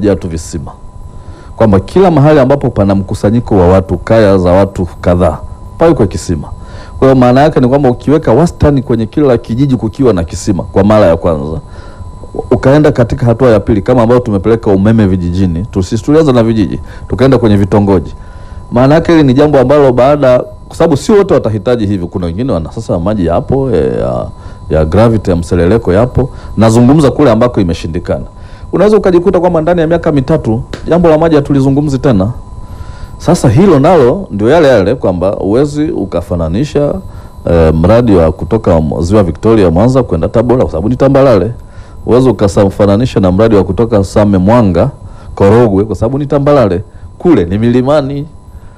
kumejaa tu visima, kwamba kila mahali ambapo pana mkusanyiko wa watu, kaya za watu kadhaa, pawe kwa kisima. Kwa hiyo maana yake ni kwamba ukiweka wastani kwenye kila kijiji kukiwa na kisima kwa mara ya kwanza, ukaenda katika hatua ya pili kama ambayo tumepeleka umeme vijijini, sisi tulianza na vijiji tukaenda kwenye vitongoji. Maana yake hili ni jambo ambalo baada, kwa sababu sio wote watahitaji hivyo. Kuna wengine wana sasa maji yapo ya, ya gravity ya mseleleko yapo. Nazungumza kule ambako imeshindikana, unaweza ukajikuta kwamba ndani ya miaka mitatu jambo la maji hatulizungumzi tena. Sasa hilo nalo ndio yale yale kwamba uwezi ukafananisha eh, mradi wa kutoka ziwa Victoria Mwanza kwenda Tabora kwa sababu ni tambalale. Uwezi ukafananisha na mradi wa kutoka Same Mwanga Korogwe kwa sababu ni tambalale, kule ni milimani.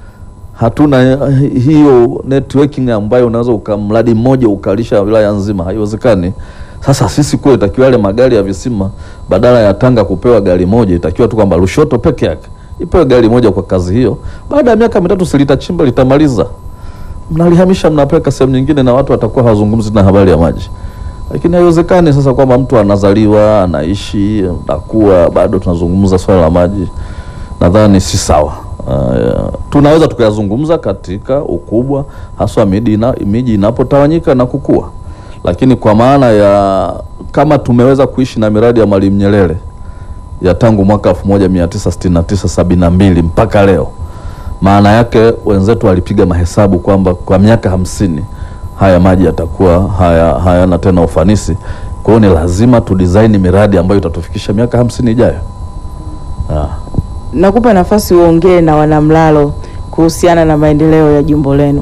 Hatuna hiyo networking ambayo unaweza ukamradi mmoja ukalisha wilaya nzima, haiwezekani. Sasa sisi kule itakiwa yale magari ya visima, badala ya Tanga kupewa gari moja, itakiwa tu kwamba Lushoto peke yake ipewe gari moja kwa kazi hiyo. Baada ya miaka mitatu si litachimba litamaliza, mnalihamisha mnapeleka sehemu nyingine, na watu watakuwa hawazungumzi na habari ya maji. Lakini haiwezekani sasa kwamba mtu anazaliwa anaishi nakuwa bado tunazungumza swala la maji. Nadhani si sawa. Uh, tunaweza tukayazungumza katika ukubwa haswa miji ina, miji inapotawanyika na kukua, lakini kwa maana ya kama tumeweza kuishi na miradi ya Mwalimu Nyerere ya tangu mwaka 1969 72 mpaka leo, maana yake wenzetu walipiga mahesabu kwamba kwa miaka hamsini haya maji yatakuwa haya hayana tena ufanisi. Kwa hiyo ni lazima tu design miradi ambayo itatufikisha miaka hamsini ijayo. Ah. Nakupa nafasi uongee na wanamlalo kuhusiana na maendeleo ya jimbo lenu.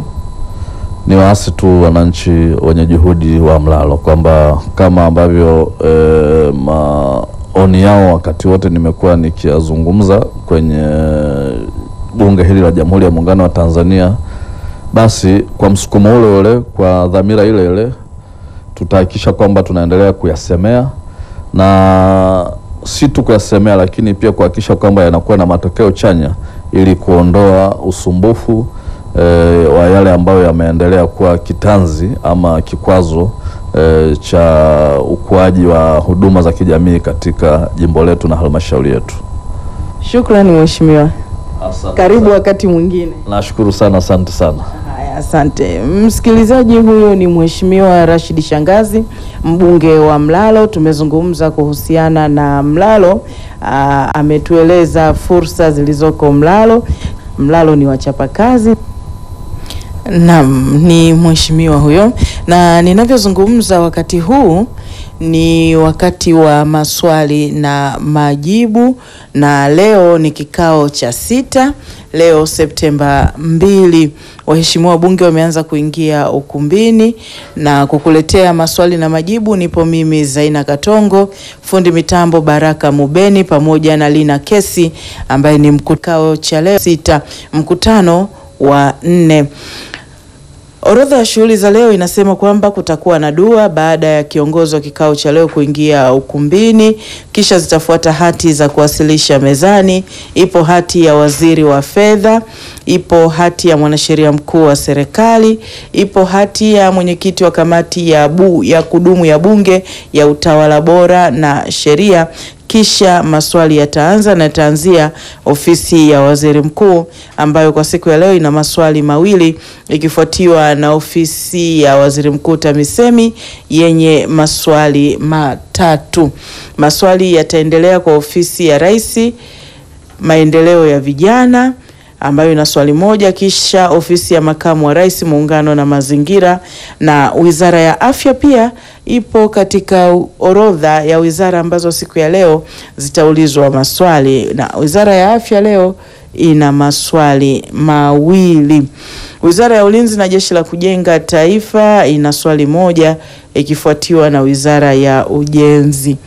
Ni waasi tu wananchi wenye juhudi wa Mlalo kwamba kama ambavyo e, maoni yao wakati wote nimekuwa nikiyazungumza kwenye bunge hili la Jamhuri ya Muungano wa Tanzania, basi kwa msukumo ule ule, kwa dhamira ile ile, tutahakikisha kwamba tunaendelea kuyasemea na si tu kuyasemea, lakini pia kuhakikisha kwamba yanakuwa na matokeo chanya ili kuondoa usumbufu e, wa yale ambayo yameendelea kuwa kitanzi ama kikwazo e, cha ukuaji wa huduma za kijamii katika jimbo letu na halmashauri yetu. Shukrani mheshimiwa, karibu wakati mwingine. Nashukuru sana, asante sana. Haya, asante msikilizaji. Huyo ni mheshimiwa Rashid Shangazi, mbunge wa Mlalo. Tumezungumza kuhusiana na Mlalo. Aa, ametueleza fursa zilizoko Mlalo. Mlalo ni wachapakazi. Naam, ni mheshimiwa huyo, na ninavyozungumza wakati huu ni wakati wa maswali na majibu, na leo ni kikao cha sita. Leo Septemba mbili, waheshimiwa wabunge wameanza kuingia ukumbini na kukuletea maswali na majibu. Nipo mimi Zaina Katongo, fundi mitambo Baraka Mubeni pamoja na Lina Kesi ambaye ni mkutano cha leo sita, mkutano wa nne. Orodha ya shughuli za leo inasema kwamba kutakuwa na dua baada ya kiongozi wa kikao cha leo kuingia ukumbini, kisha zitafuata hati za kuwasilisha mezani. Ipo hati ya waziri wa fedha, ipo hati ya mwanasheria mkuu wa serikali, ipo hati ya mwenyekiti wa kamati ya, bu, ya kudumu ya bunge ya utawala bora na sheria kisha maswali yataanza na yataanzia ofisi ya waziri mkuu ambayo kwa siku ya leo ina maswali mawili ikifuatiwa na ofisi ya waziri mkuu TAMISEMI yenye maswali matatu. Maswali yataendelea kwa ofisi ya rais maendeleo ya vijana ambayo ina swali moja, kisha ofisi ya makamu wa rais muungano na mazingira, na wizara ya afya pia ipo katika orodha ya wizara ambazo siku ya leo zitaulizwa maswali, na wizara ya afya leo ina maswali mawili. Wizara ya ulinzi na jeshi la kujenga taifa ina swali moja ikifuatiwa na wizara ya ujenzi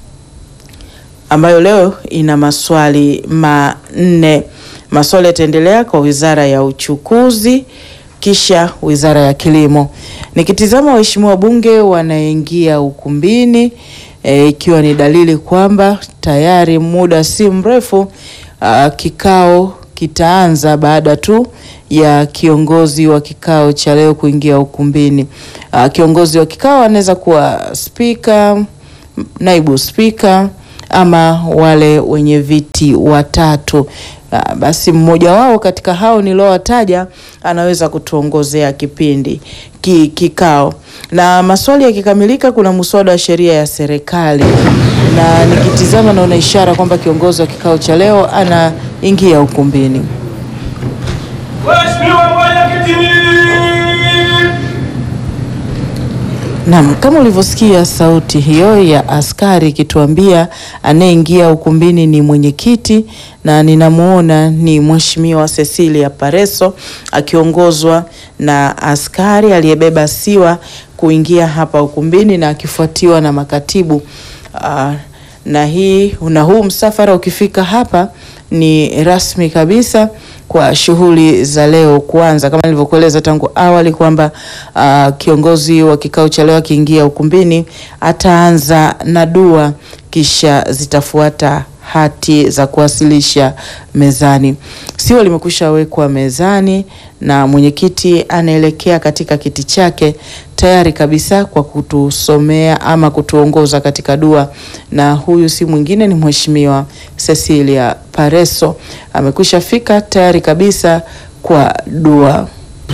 ambayo leo ina maswali manne. Maswali yataendelea kwa wizara ya uchukuzi kisha wizara ya kilimo. Nikitizama waheshimiwa wabunge wanaingia ukumbini ikiwa e, ni dalili kwamba tayari muda si mrefu a, kikao kitaanza baada tu ya kiongozi wa kikao cha leo kuingia ukumbini. A, kiongozi wa kikao anaweza kuwa spika, naibu spika ama wale wenye viti watatu. Ah, Basi mmoja wao katika hao niliowataja anaweza kutuongozea kipindi ki, kikao na maswali yakikamilika, kuna muswada wa sheria ya serikali, na nikitizama naona ishara kwamba kiongozi wa kikao cha leo anaingia ukumbini. Mheshimiwa Mwenyekiti, Naam, kama ulivyosikia sauti hiyo ya askari ikituambia anayeingia ukumbini ni mwenyekiti, na ninamuona ni Mheshimiwa Cecilia Pareso akiongozwa na askari aliyebeba siwa kuingia hapa ukumbini na akifuatiwa na makatibu. Ah, na hii na huu msafara ukifika hapa ni rasmi kabisa kwa shughuli za leo kuanza, kama nilivyokueleza tangu awali kwamba ah, kiongozi wa kikao cha leo akiingia ukumbini ataanza na dua, kisha zitafuata hati za kuwasilisha mezani. Siwa limekwisha wekwa mezani na mwenyekiti anaelekea katika kiti chake tayari kabisa kwa kutusomea ama kutuongoza katika dua, na huyu si mwingine ni Mheshimiwa Cecilia Pareso amekwisha fika tayari kabisa kwa dua.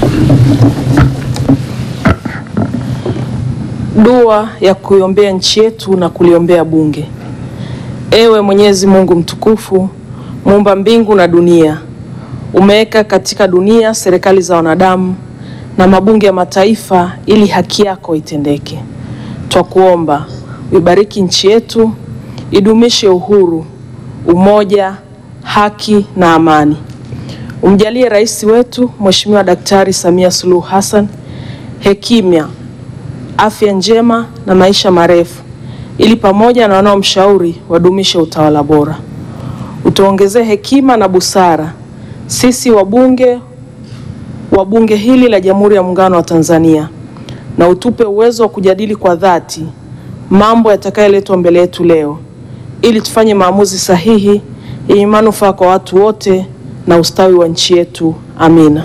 Dua ya kuiombea nchi yetu na kuliombea bunge. Ewe Mwenyezi Mungu mtukufu, muumba mbingu na dunia, umeweka katika dunia serikali za wanadamu na mabunge ya mataifa ili haki yako itendeke. Twakuomba uibariki nchi yetu, idumishe uhuru, umoja, haki na amani. Umjalie rais wetu Mheshimiwa Daktari Samia Suluhu Hassan hekima afya njema na maisha marefu ili pamoja na wanaomshauri wadumishe utawala bora. Utuongezee hekima na busara sisi wabunge wa bunge hili la Jamhuri ya Muungano wa Tanzania, na utupe uwezo wa kujadili kwa dhati mambo yatakayoletwa mbele yetu leo ili tufanye maamuzi sahihi yenye manufaa kwa watu wote na ustawi wa nchi yetu. Amina.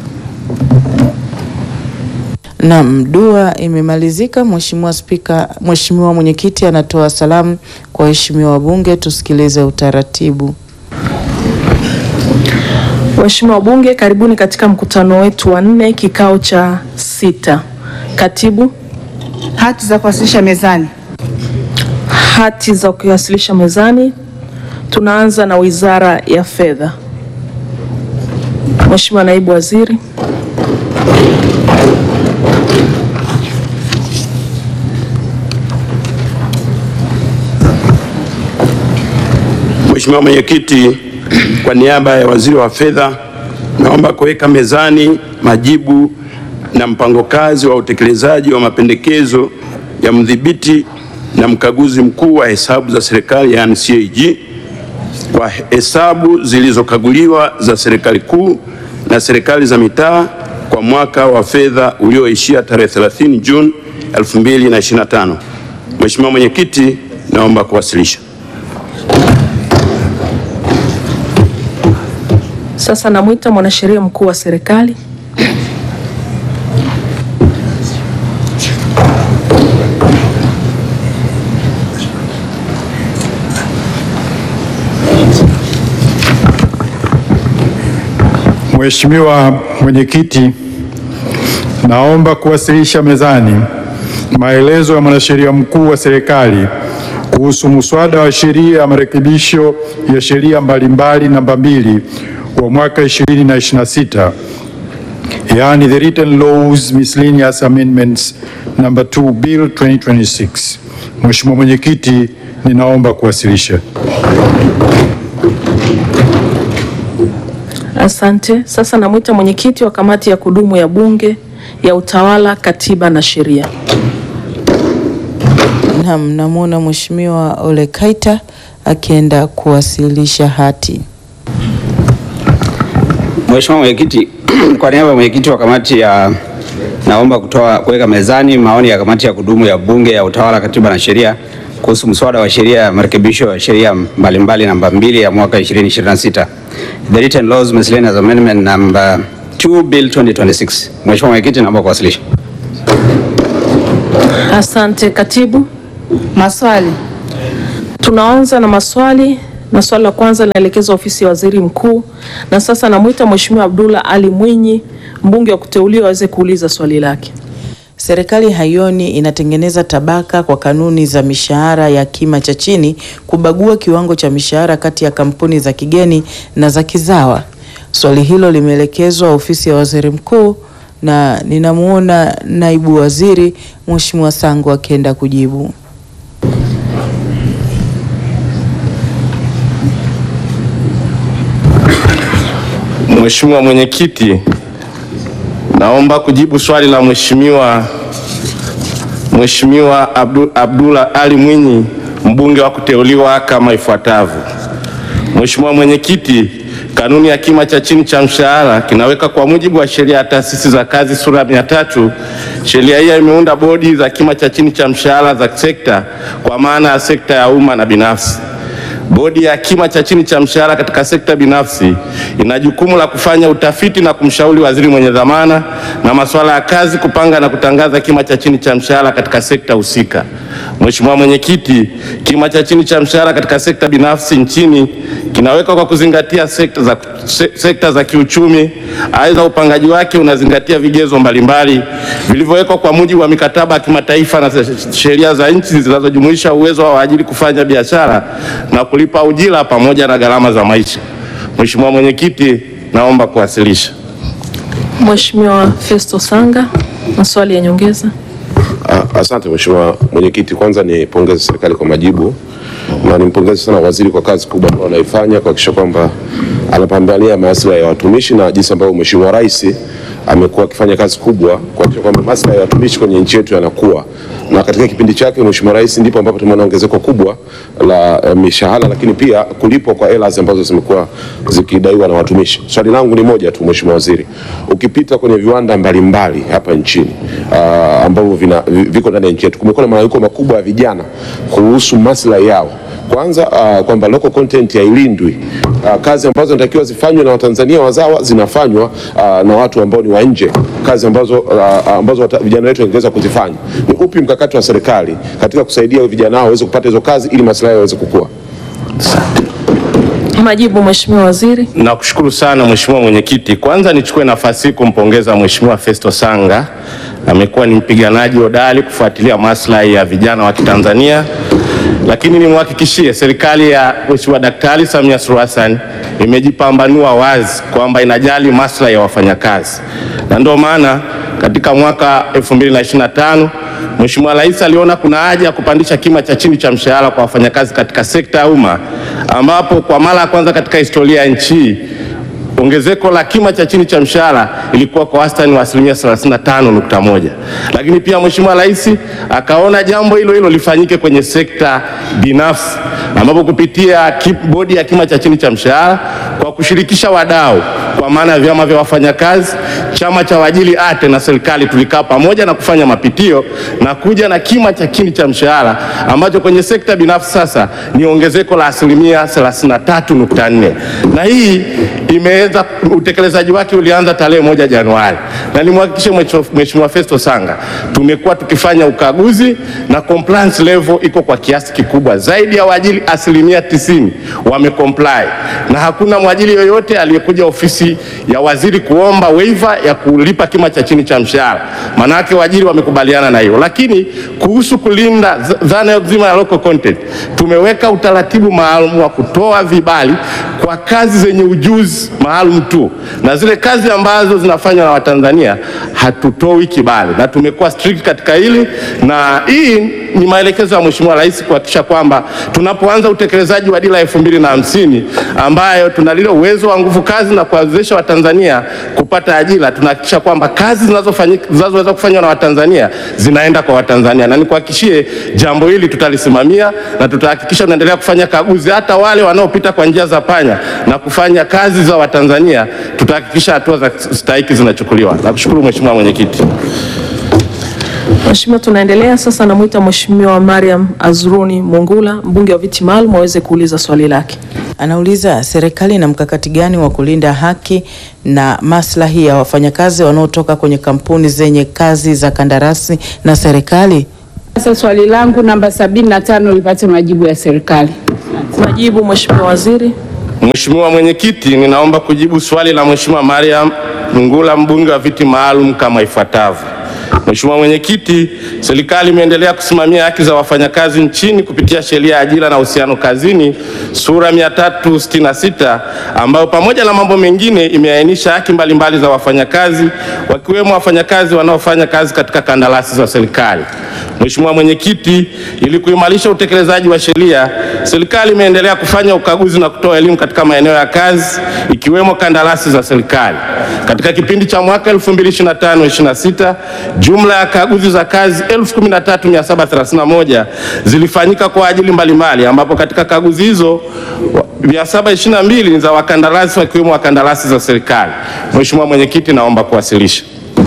Naam, dua imemalizika. Mheshimiwa Spika, Mheshimiwa Mwenyekiti anatoa salamu kwa waheshimiwa wabunge. Tusikilize utaratibu. Waheshimiwa wabunge, karibuni katika mkutano wetu wa nne, kikao cha sita. Katibu, Hati za kuwasilisha mezani. hati za kuwasilisha mezani. Tunaanza na Wizara ya Fedha. Mheshimiwa Naibu Waziri. Mheshimiwa Mwenyekiti, kwa niaba ya Waziri wa Fedha, naomba kuweka mezani majibu na mpango kazi wa utekelezaji wa mapendekezo ya mdhibiti na mkaguzi mkuu wa hesabu za serikali yaani CAG kwa hesabu zilizokaguliwa za serikali kuu na serikali za mitaa kwa mwaka wa fedha ulioishia tarehe 30 Juni 2025. Mheshimiwa Mwenyekiti, naomba kuwasilisha. Sasa namwita mwanasheria mkuu wa serikali. Mheshimiwa Mwenyekiti, naomba kuwasilisha mezani maelezo ya mwanasheria mkuu wa serikali kuhusu muswada wa sheria ya marekebisho ya sheria mbalimbali namba mbili wa mwaka 2026 yaani the written laws miscellaneous amendments number 2 bill 2026. Mheshimiwa Mwenyekiti, ninaomba kuwasilisha. Asante. Sasa namwita mwenyekiti wa kamati ya kudumu ya Bunge ya Utawala, Katiba na Sheria. Naam, namwona Mheshimiwa Ole Kaita akienda kuwasilisha hati. Mheshimiwa Mwenyekiti, kwa niaba ya mwenyekiti wa kamati ya naomba kutoa kuweka mezani maoni ya kamati ya kudumu ya Bunge ya Utawala, Katiba na Sheria kuhusu mswada wa sheria ya marekebisho ya sheria mbalimbali namba mbili ya mwaka 2026 the written laws miscellaneous amendment number 2 bill 2026. Mheshimiwa Mwenyekiti, naomba kuwasilisha. Asante. Katibu, Maswali. Tunaanza na maswali na swali la kwanza linaelekezwa ofisi ya waziri mkuu, na sasa namwita Mheshimiwa Abdullah Ali Mwinyi, mbunge wa kuteuliwa, aweze kuuliza swali lake. Serikali haioni inatengeneza tabaka kwa kanuni za mishahara ya kima cha chini kubagua kiwango cha mishahara kati ya kampuni za kigeni na za kizawa. Swali hilo limeelekezwa ofisi ya waziri mkuu na ninamuona naibu waziri Mheshimiwa Sangu akienda kujibu. Mheshimiwa Mwenyekiti, naomba kujibu swali la Mheshimiwa Mheshimiwa Abdu, Abdullah Ali Mwinyi mbunge wa kuteuliwa kama ifuatavyo. Mheshimiwa Mwenyekiti, kanuni ya kima cha chini cha mshahara kinaweka kwa mujibu wa sheria ya taasisi za kazi sura ya mia tatu. Sheria hii imeunda bodi za kima cha chini cha mshahara za sekta kwa maana ya sekta ya umma na binafsi. Bodi ya kima cha chini cha mshahara katika sekta binafsi ina jukumu la kufanya utafiti na kumshauri waziri mwenye dhamana na masuala ya kazi kupanga na kutangaza kima cha chini cha mshahara katika sekta husika. Mheshimiwa Mwenyekiti, kima cha chini cha mshahara katika sekta binafsi nchini kinawekwa kwa kuzingatia sekta za, se, sekta za kiuchumi. Aidha, upangaji wake unazingatia vigezo mbalimbali vilivyowekwa kwa mujibu wa mikataba ya kimataifa na sheria za nchi zinazojumuisha uwezo wa waajiri kufanya biashara na kulipa ujira pamoja na gharama za maisha. Mheshimiwa Mwenyekiti, naomba kuwasilisha. Mheshimiwa Festo Sanga, maswali ya nyongeza. Ah, Asante Mheshimiwa Mwenyekiti, kwanza nipongeze serikali kwa majibu na nimpongeze sana waziri kwa kazi kubwa ambayo anaifanya kuhakikisha kwamba anapambania maslahi ya watumishi na jinsi ambavyo Mheshimiwa Rais amekuwa akifanya kazi kubwa kuhakikisha kwamba maslahi ya watumishi kwenye nchi yetu yanakuwa, na katika kipindi chake Mheshimiwa Rais ndipo ambapo tumeona ongezeko kubwa la eh, mishahara, lakini pia kulipwa kwa hela ambazo zimekuwa zikidaiwa na watumishi. Swali langu ni moja tu Mheshimiwa Waziri, ukipita kwenye viwanda mbalimbali hapa nchini ah, ambavyo vina vi- viko ndani ya nchi yetu, kumekuwa na malalamiko makubwa ya vijana kuhusu maslahi yao kwanza uh, kwamba local content hailindwi. Uh, kazi ambazo zinatakiwa zifanywe na Watanzania wazawa zinafanywa uh, na watu ambao ni wa nje, kazi ambazo, uh, ambazo wata, vijana wetu wangeweza kuzifanya. Ni upi mkakati wa serikali katika kusaidia vijana hao waweze kupata hizo kazi ili maslahi yao yaweze kukua? Majibu, Mheshimiwa Waziri. Nakushukuru sana Mheshimiwa Mwenyekiti. Kwanza nichukue nafasi hii kumpongeza Mheshimiwa Festo Sanga. Amekuwa ni mpiganaji hodari kufuatilia maslahi ya vijana wa Kitanzania, lakini nimhakikishie serikali ya Mheshimiwa Daktari Samia Suluhu Hassan imejipambanua wazi kwamba inajali maslahi ya wafanyakazi, na ndio maana katika mwaka 2025 Mheshimiwa Rais aliona kuna haja ya kupandisha kima cha chini cha mshahara kwa wafanyakazi katika sekta ya umma ambapo kwa mara ya kwanza katika historia ya nchi hii ongezeko la kima cha chini cha mshahara ilikuwa kwa wastani wa asilimia 35.1, lakini pia Mheshimiwa Rais akaona jambo hilo hilo lifanyike kwenye sekta binafsi ambapo kupitia ki- bodi ya kima cha chini cha mshahara kwa kushirikisha wadau kwa maana ya vyama vya wafanyakazi, chama cha waajiri ATE na serikali tulikaa pamoja na kufanya mapitio na kuja na kima cha chini cha mshahara ambacho kwenye sekta binafsi sasa ni ongezeko la asilimia 33.4 na hii imeanza utekelezaji wake ulianza tarehe moja Januari, na nimhakikishe Mheshimiwa Festo Sanga, tumekuwa tukifanya ukaguzi na compliance level iko kwa kiasi kikubwa, zaidi ya waajiri asilimia tisini wamecomply, na hakuna mwajiri yoyote aliyekuja ofisi ya waziri kuomba waiver ya kulipa kima cha chini cha mshahara, maanake waajiri wamekubaliana na hiyo. Lakini kuhusu kulinda z- dhana nzima ya local content, tumeweka utaratibu maalum wa kutoa vibali kwa kazi zenye ujuzi maalum tu, na zile kazi ambazo zinafanywa na Watanzania hatutoi kibali, na tumekuwa strict katika hili, na hii ni maelekezo ya Mheshimiwa Rais kuhakikisha kwamba tunapoanza utekelezaji wa dira elfu mbili na hamsini ambayo tuna lile uwezo wa nguvu kazi na kuwawezesha Watanzania kupata ajira, tunahakikisha kwamba kazi zinazofanyika zinazoweza kufanywa na Watanzania zinaenda kwa Watanzania, na nikuhakikishie jambo hili tutalisimamia na tutahakikisha tunaendelea kufanya kaguzi, hata wale wanaopita kwa njia za panya na kufanya kazi za Watanzania, tutahakikisha hatua za stahiki zinachukuliwa. Nakushukuru Mheshimiwa Mwenyekiti. Mheshimiwa, tunaendelea sasa. Namwita Mheshimiwa Mariam Azruni Mungula, mbunge wa viti maalum, aweze kuuliza swali lake. Anauliza serikali ina mkakati gani wa kulinda haki na maslahi ya wafanyakazi wanaotoka kwenye kampuni zenye kazi za kandarasi na serikali? Sasa swali langu namba 75 lipate majibu ya serikali. Majibu Mheshimiwa Waziri. Mheshimiwa Mwenyekiti, ninaomba kujibu swali la Mheshimiwa Mariam Ngula mbunge wa viti maalum kama ifuatavyo. Mheshimiwa Mwenyekiti, serikali imeendelea kusimamia haki za wafanyakazi nchini kupitia sheria ya ajira na uhusiano kazini sura 366 ambayo pamoja na mambo mengine imeainisha haki mbalimbali za wafanyakazi wakiwemo wafanyakazi wanaofanya kazi katika kandarasi za serikali. Mheshimiwa Mwenyekiti, ili kuimarisha utekelezaji wa sheria, serikali imeendelea kufanya ukaguzi na kutoa elimu katika maeneo ya kazi ikiwemo kandarasi za serikali. Katika kipindi cha mwaka 2025-26 jumla ya kaguzi za kazi 13731 zilifanyika kwa ajili mbalimbali, ambapo katika kaguzi hizo 722 ni za wakandarasi wakiwemo wakandarasi za serikali. Mheshimiwa Mwenyekiti, naomba kuwasilisha.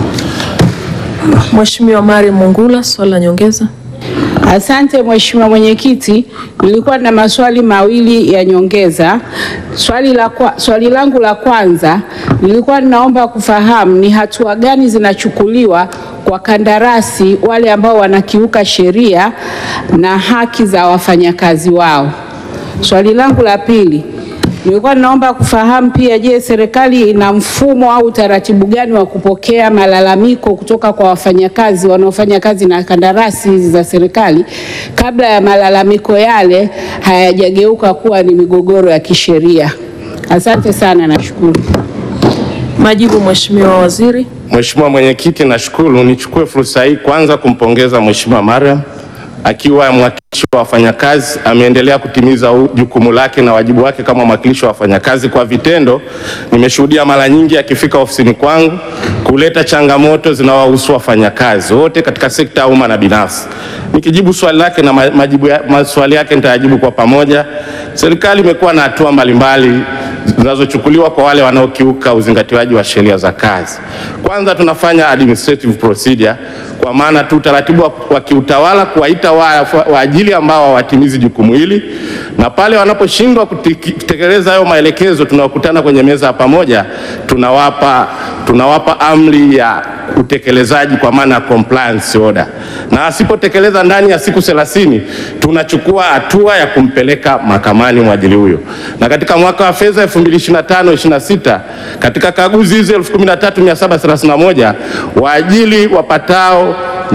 Mheshimiwa Mariam Mungula, swali la nyongeza. Asante Mheshimiwa Mwenyekiti, nilikuwa na maswali mawili ya nyongeza. Swali, la kwa, swali langu la kwanza nilikuwa ninaomba kufahamu ni hatua gani zinachukuliwa kwa kandarasi wale ambao wanakiuka sheria na haki za wafanyakazi wao. Swali langu la pili nilikuwa ninaomba kufahamu pia, je, serikali ina mfumo au utaratibu gani wa kupokea malalamiko kutoka kwa wafanyakazi wanaofanya kazi na kandarasi hizi za serikali kabla ya malalamiko yale hayajageuka kuwa ni migogoro ya kisheria? Asante sana, nashukuru. Majibu Mheshimiwa Waziri. Mheshimiwa Mwenyekiti, nashukuru. Nichukue fursa hii kwanza kumpongeza Mheshimiwa Mariam akiwa mwakilishi wa wafanyakazi ameendelea kutimiza u- jukumu lake na wajibu wake kama mwakilishi wa wafanyakazi kwa vitendo. Nimeshuhudia mara nyingi akifika ofisini kwangu kuleta changamoto zinazowahusu wafanyakazi wote katika sekta ya umma na binafsi. Nikijibu swali lake na ma- majibu ya, maswali yake nitayajibu kwa pamoja. Serikali imekuwa na hatua mbalimbali zinazochukuliwa kwa wale wanaokiuka uzingatiwaji wa sheria za kazi. Kwanza tunafanya administrative procedure kwa maana tu utaratibu wa, wa kiutawala kuwaita wa- waajili ambao hawatimizi jukumu hili, na pale wanaposhindwa kutiki- kutekeleza hayo maelekezo, tunakutana kwenye meza ya pamoja, tunawapa tunawapa amri ya utekelezaji kwa maana ya compliance order, na asipotekeleza ndani ya siku 30 tunachukua hatua ya kumpeleka mahakamani mwajili huyo. Na katika mwaka wa fedha 2025/26 katika kaguzi hizi 13731 waajili wapatao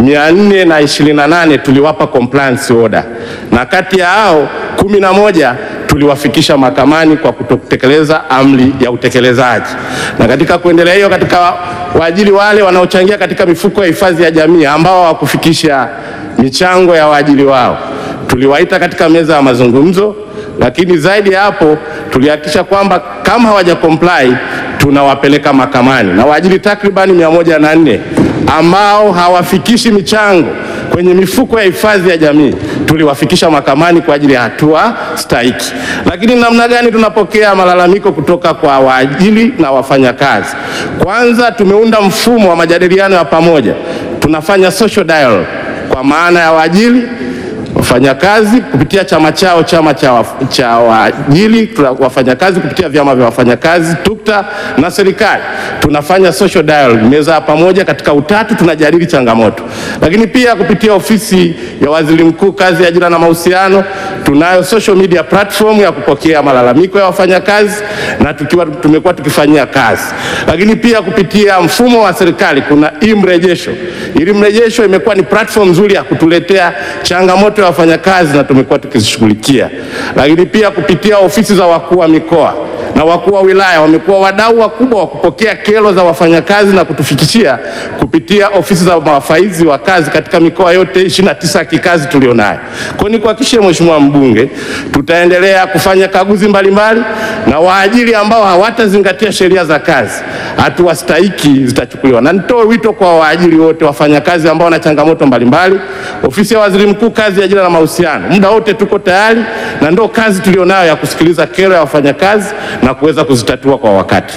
428 tuliwapa compliance order, na kati ya hao 11 tuliwafikisha mahakamani kwa kutotekeleza amri ya utekelezaji. Na katika kuendelea hiyo, katika waajili wale wanaochangia katika mifuko ya hifadhi ya jamii ambao hawakufikisha michango ya waajili wao, tuliwaita katika meza ya mazungumzo, lakini zaidi ya hapo tulihakikisha kwamba kama hawaja comply tunawapeleka mahakamani, na waajili takribani mia moja na nne ambao hawafikishi michango kwenye mifuko ya hifadhi ya jamii tuliwafikisha mahakamani kwa ajili ya hatua stahiki. Lakini namna gani tunapokea malalamiko kutoka kwa waajili na wafanyakazi? Kwanza, tumeunda mfumo wa majadiliano ya pamoja, tunafanya social dialogue kwa maana ya waajili wafanyakazi kupitia chama chao, chama cha, waf- cha waajili, tuna- wafanyakazi kupitia vyama vya wafanyakazi TUKTA na serikali, tunafanya social dialogue, meza ya pamoja katika utatu, tunajadili changamoto. Lakini pia kupitia ofisi ya waziri mkuu, kazi, ajira na mahusiano, tunayo social media platform ya kupokea malalamiko ya wafanyakazi na tukiwa tumekuwa tukifanyia kazi. Lakini pia kupitia mfumo wa serikali kuna e-mrejesho. Ili mrejesho imekuwa ni platform nzuri ya kutuletea changamoto ya wafanyakazi na tumekuwa tukizishughulikia. Lakini pia kupitia ofisi za wakuu wa mikoa na wakuu wa wilaya wamekuwa wadau wakubwa wa kupokea kero za wafanyakazi na kutufikishia kupitia ofisi za mawafaizi wa kazi katika mikoa yote 29 ya kikazi tulionayo. Kwa hiyo nikuhakikishie Mheshimiwa mbunge, tutaendelea kufanya kaguzi mbalimbali na waajiri ambao hawatazingatia sheria za kazi, hatua stahiki zitachukuliwa. Na nitoe wito kwa waajiri wote, wafanyakazi ambao wana changamoto mbalimbali, ofisi ya waziri mkuu, kazi, ajira na mahusiano, muda wote tuko tayari, na ndio kazi tulionayo ya kusikiliza kero ya wafanyakazi na kuweza kuzitatua kwa wakati.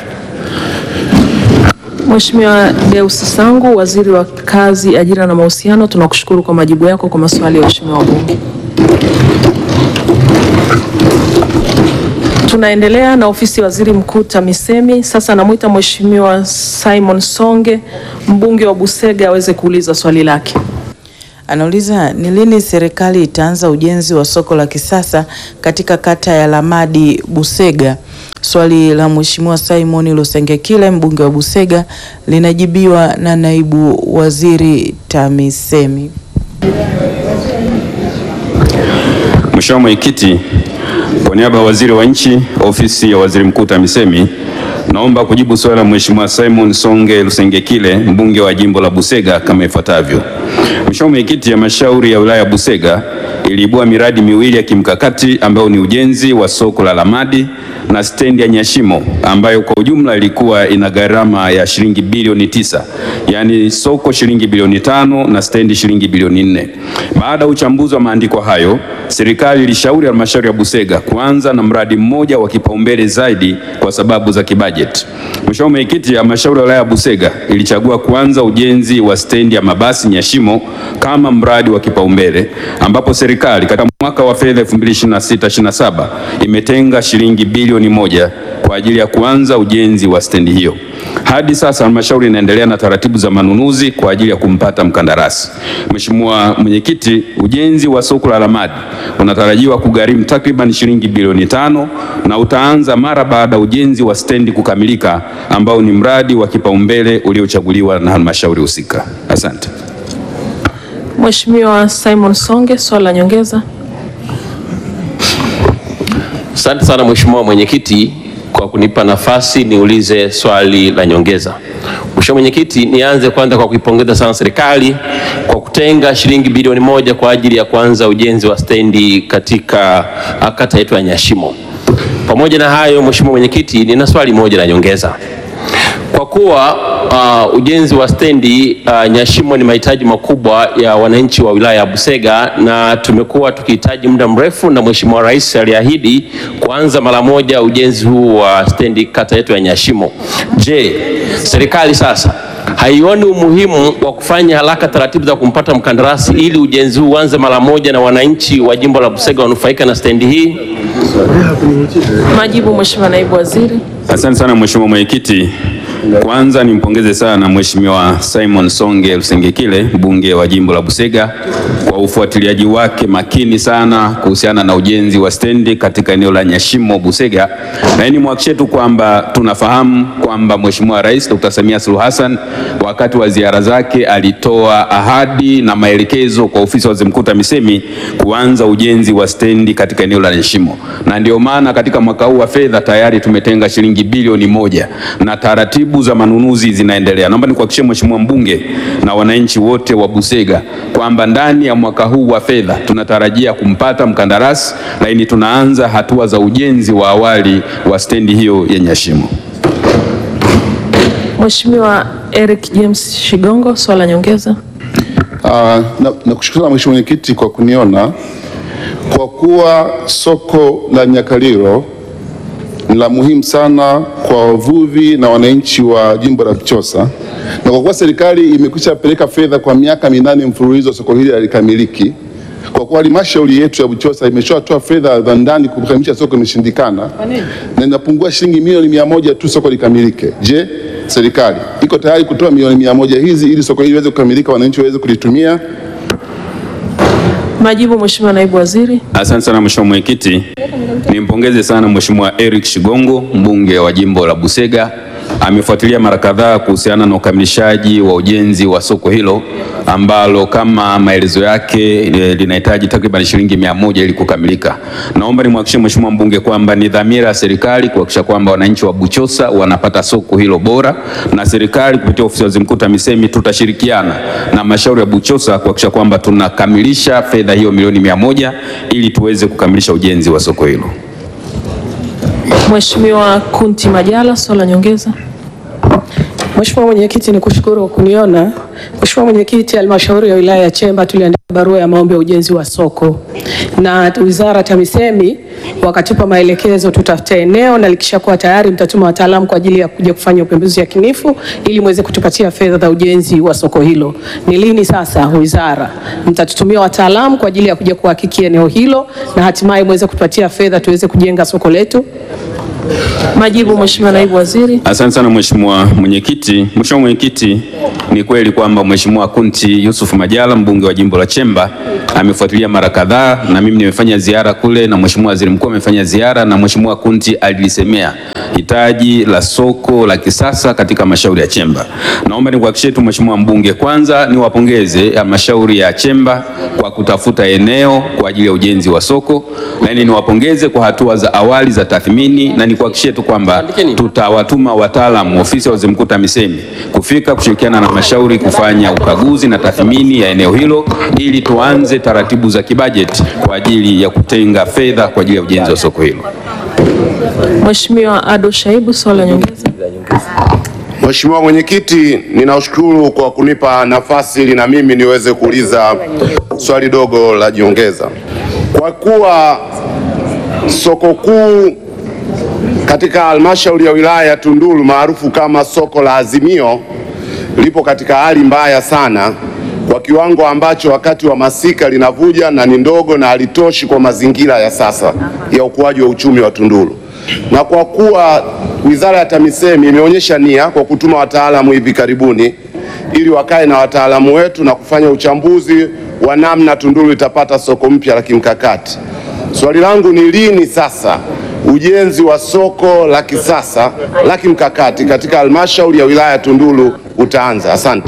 Mheshimiwa Deus Sangu, Waziri wa Kazi, Ajira na Mahusiano, tunakushukuru kwa majibu yako kwa maswali ya waheshimiwa wabunge. Tunaendelea na ofisi ya Waziri Mkuu TAMISEMI. Sasa namwita Mheshimiwa Simon Songe, mbunge wa Busega aweze kuuliza swali lake. Anauliza ni lini serikali itaanza ujenzi wa soko la kisasa katika kata ya Lamadi Busega. Swali la Mheshimiwa Simon Lusengekile mbunge wa Busega linajibiwa na naibu waziri TAMISEMI. Mheshimiwa Mwenyekiti, kwa niaba ya waziri wa nchi ofisi ya waziri mkuu TAMISEMI, naomba kujibu swali la Mheshimiwa Simon Songe Lusengekile mbunge wa jimbo la Busega kama ifuatavyo. Mheshimiwa Mwenyekiti, halmashauri ya wilaya ya Busega iliibua miradi miwili ya kimkakati ambayo ni ujenzi wa soko la Lamadi na stendi ya Nyashimo ambayo kwa ujumla ilikuwa ina gharama ya shilingi bilioni tisa, yaani soko shilingi bilioni tano na stendi shilingi bilioni nne. Baada ya uchambuzi wa maandiko hayo, serikali ilishauri halmashauri ya Busega kuanza na mradi mmoja wa kipaumbele zaidi kwa sababu za kibajeti. Mheshimiwa Mwenyekiti, halmashauri ya wilaya ya Busega ilichagua kuanza ujenzi wa stendi ya mabasi Nyashimo kama mradi wa kipaumbele ambapo serikali katika mwaka wa fedha 2026/27 imetenga shilingi bilioni moja kwa ajili ya kuanza ujenzi wa stendi hiyo. Hadi sasa halmashauri inaendelea na taratibu za manunuzi kwa ajili ya kumpata mkandarasi. Mheshimiwa Mwenyekiti, ujenzi wa soko la Lamadi unatarajiwa kugharimu takriban shilingi bilioni tano na utaanza mara baada ya ujenzi wa stendi kukamilika ambao ni mradi wa kipaumbele uliochaguliwa na halmashauri husika. Asante. Mheshimiwa Simon Songe, swali la nyongeza. Asante sana Mheshimiwa Mwenyekiti kwa kunipa nafasi niulize swali la nyongeza. Mheshimiwa Mwenyekiti, nianze kwanza kwa kuipongeza sana serikali kwa kutenga shilingi bilioni moja kwa ajili ya kuanza ujenzi wa stendi katika ah, kata yetu ya Nyashimo. Pamoja na hayo, Mheshimiwa Mwenyekiti, nina swali moja la nyongeza. Kwa kuwa uh, ujenzi wa stendi uh, Nyashimo ni mahitaji makubwa ya wananchi wa wilaya ya Busega na tumekuwa tukihitaji muda mrefu, na Mheshimiwa Rais aliahidi kuanza mara moja ujenzi huu wa stendi kata yetu ya Nyashimo. Je, serikali sasa haioni umuhimu wa kufanya haraka taratibu za kumpata mkandarasi ili ujenzi huu uanze mara moja na wananchi wa jimbo la Busega wanufaika na stendi hii? Majibu Mheshimiwa naibu waziri. Asante sana Mheshimiwa Mwenyekiti. Kwanza nimpongeze sana Mheshimiwa Simon Songe Lusengekile mbunge wa jimbo la Busega kwa ufuatiliaji wake makini sana kuhusiana na ujenzi wa stendi katika eneo la Nyashimo Busega, na ni mwakishe tu kwamba tunafahamu kwamba Mheshimiwa Rais Dr. Samia Suluhu Hassan wakati wa ziara zake alitoa ahadi na maelekezo kwa ofisi ya waziri mkuu TAMISEMI kuanza ujenzi wa stendi katika eneo la Nyashimo, na ndio maana katika mwaka huu wa fedha tayari tumetenga shilingi bilioni moja na taratibu za manunuzi zinaendelea. Naomba nikuhakikishie Mheshimiwa mbunge na wananchi wote wa Busega kwamba ndani ya mwaka huu wa fedha tunatarajia kumpata mkandarasi, lakini tunaanza hatua za ujenzi wa awali wa stendi hiyo ya Nyashimo. Mheshimiwa Eric James Shigongo, swali la nyongeza. Uh, na, na kushukuru Mheshimiwa Mwenyekiti kwa kuniona. Kwa kuwa soko la Nyakaliro ni la muhimu sana kwa wavuvi na wananchi wa jimbo la Buchosa, na kwa kuwa serikali imekwisha peleka fedha kwa miaka minane mfululizo soko hili halikamiliki, kwa kuwa halmashauri yetu ya Buchosa imeshatoa fedha za ndani kukamilisha soko imeshindikana, na inapungua shilingi milioni mia moja tu soko likamilike. Je, serikali iko tayari kutoa milioni mia moja hizi ili soko hili liweze kukamilika, wananchi waweze kulitumia? Majibu Mheshimiwa naibu waziri. Asante sana Mheshimiwa Mwenyekiti. Nimpongeze sana Mheshimiwa Eric Shigongo mbunge wa jimbo la Busega. Amefuatilia mara kadhaa kuhusiana na ukamilishaji wa ujenzi wa soko hilo ambalo kama maelezo yake eh, linahitaji takriban shilingi mia moja ili kukamilika. Naomba nimhakikishie Mheshimiwa mbunge kwamba ni dhamira ya serikali kuhakikisha kwamba wananchi wa Buchosa wanapata soko hilo bora, na serikali kupitia ofisi ya waziri mkuu TAMISEMI tutashirikiana na halmashauri ya Buchosa kuhakikisha kwamba tunakamilisha fedha hiyo milioni mia moja ili tuweze kukamilisha ujenzi wa soko hilo. Mheshimiwa Kunti Majala, swali la nyongeza. Mheshimiwa Mwenyekiti, ni kushukuru kwa kuniona. Mheshimiwa Mwenyekiti, halmashauri ya wilaya ya Chemba tuliandika barua ya maombi ya ujenzi wa soko na wizara TAMISEMI wakatupa maelekezo tutafute eneo na likishakuwa tayari mtatuma wataalamu kwa ajili ya kuja kufanya upembuzi yakinifu ili muweze kutupatia fedha za ujenzi wa soko hilo. Ni lini sasa wizara mtatutumia wataalamu kwa ajili ya kuja kuhakiki eneo hilo na hatimaye muweze kutupatia fedha tuweze kujenga soko letu? Majibu Mheshimiwa naibu waziri. Asante sana Mheshimiwa Mwenyekiti. Mheshimiwa Mwenyekiti, ni kweli kwamba Mheshimiwa Kunti Yusuf Majala mbunge wa jimbo la Chemba amefuatilia mara kadhaa, na mimi nimefanya ziara kule na Mheshimiwa Waziri Mkuu amefanya ziara, na Mheshimiwa Kunti alilisemea hitaji la soko la kisasa katika halmashauri ya Chemba. Naomba nikuhakikishie tu Mheshimiwa mbunge, kwanza niwapongeze halmashauri ya Chemba kwa kutafuta eneo kwa ajili ya ujenzi wa soko, lakini niwapongeze kwa hatua za awali za tathmini, na nikuhakikishie tu kwamba tutawatuma wataalamu ofisi ya Waziri Mkuu TAMISEMI kufika kushirikiana na halmashauri kufanya ukaguzi na tathmini ya eneo hilo ili tuanze taratibu za kibajeti kwa ajili ya kutenga fedha kwa ajili ya ujenzi wa soko hilo. Mheshimiwa Ado Shaibu, swali la nyongeza. Mheshimiwa Mwenyekiti, ninashukuru kwa kunipa nafasi ili na mimi niweze kuuliza swali dogo la jiongeza. Kwa kuwa soko kuu katika halmashauri ya wilaya ya Tunduru maarufu kama soko la Azimio lipo katika hali mbaya sana kwa kiwango ambacho wakati wa masika linavuja na ni ndogo na halitoshi kwa mazingira ya sasa ya ukuaji wa uchumi wa Tunduru. Na kwa kuwa Wizara ya TAMISEMI imeonyesha nia kwa kutuma wataalamu hivi karibuni ili wakae na wataalamu wetu na kufanya uchambuzi wa namna Tunduru itapata soko mpya la kimkakati. Swali langu ni lini sasa ujenzi wa soko la kisasa la kimkakati katika halmashauri ya wilaya ya Tunduru utaanza? Asante.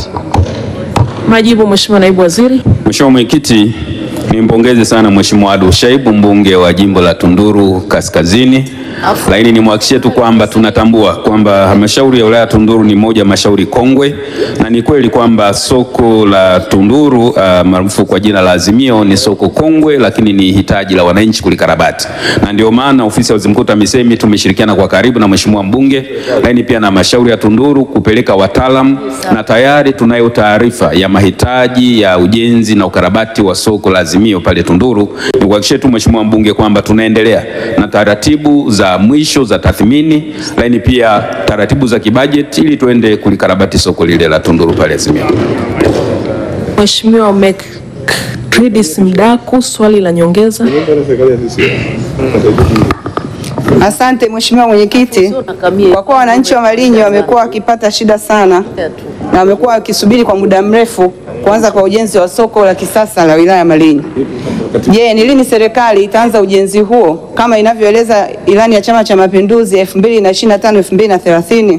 Majibu, Mheshimiwa Naibu Waziri. Mheshimiwa Mwenyekiti, nimpongeze sana Mheshimiwa Ado Shaibu mbunge wa jimbo la Tunduru Kaskazini, lakini nimwahakikishie tu kwamba tunatambua kwamba halmashauri ya wilaya ya Tunduru ni moja ya halmashauri kongwe, na ni kweli kwamba soko la Tunduru uh, maarufu kwa jina la Azimio ni soko kongwe, lakini ni hitaji la wananchi kulikarabati, na ndio maana ofisi ya Waziri Mkuu TAMISEMI tumeshirikiana kwa karibu na Mheshimiwa mbunge, lakini pia na halmashauri ya Tunduru kupeleka wataalamu, na tayari tunayo taarifa ya mahitaji ya ujenzi na ukarabati wa soko la Azimio pale Tunduru. Nikuhakikishie tu Mheshimiwa mbunge kwamba tunaendelea na taratibu za mwisho za tathmini, lakini pia taratibu za kibajeti ili tuende kulikarabati soko lile la Tunduru pale Azimio. Mheshimiwa Mekridis Mdaku, swali la nyongeza. Asante Mheshimiwa Mwenyekiti, kwa kuwa wananchi wa Malinyi wamekuwa wakipata shida sana na wamekuwa wakisubiri kwa muda mrefu kuanza kwa ujenzi wa soko la kisasa la wilaya ya Malinyi. Je, ni lini serikali itaanza ujenzi huo kama inavyoeleza ilani ya Chama cha Mapinduzi 2025 2030?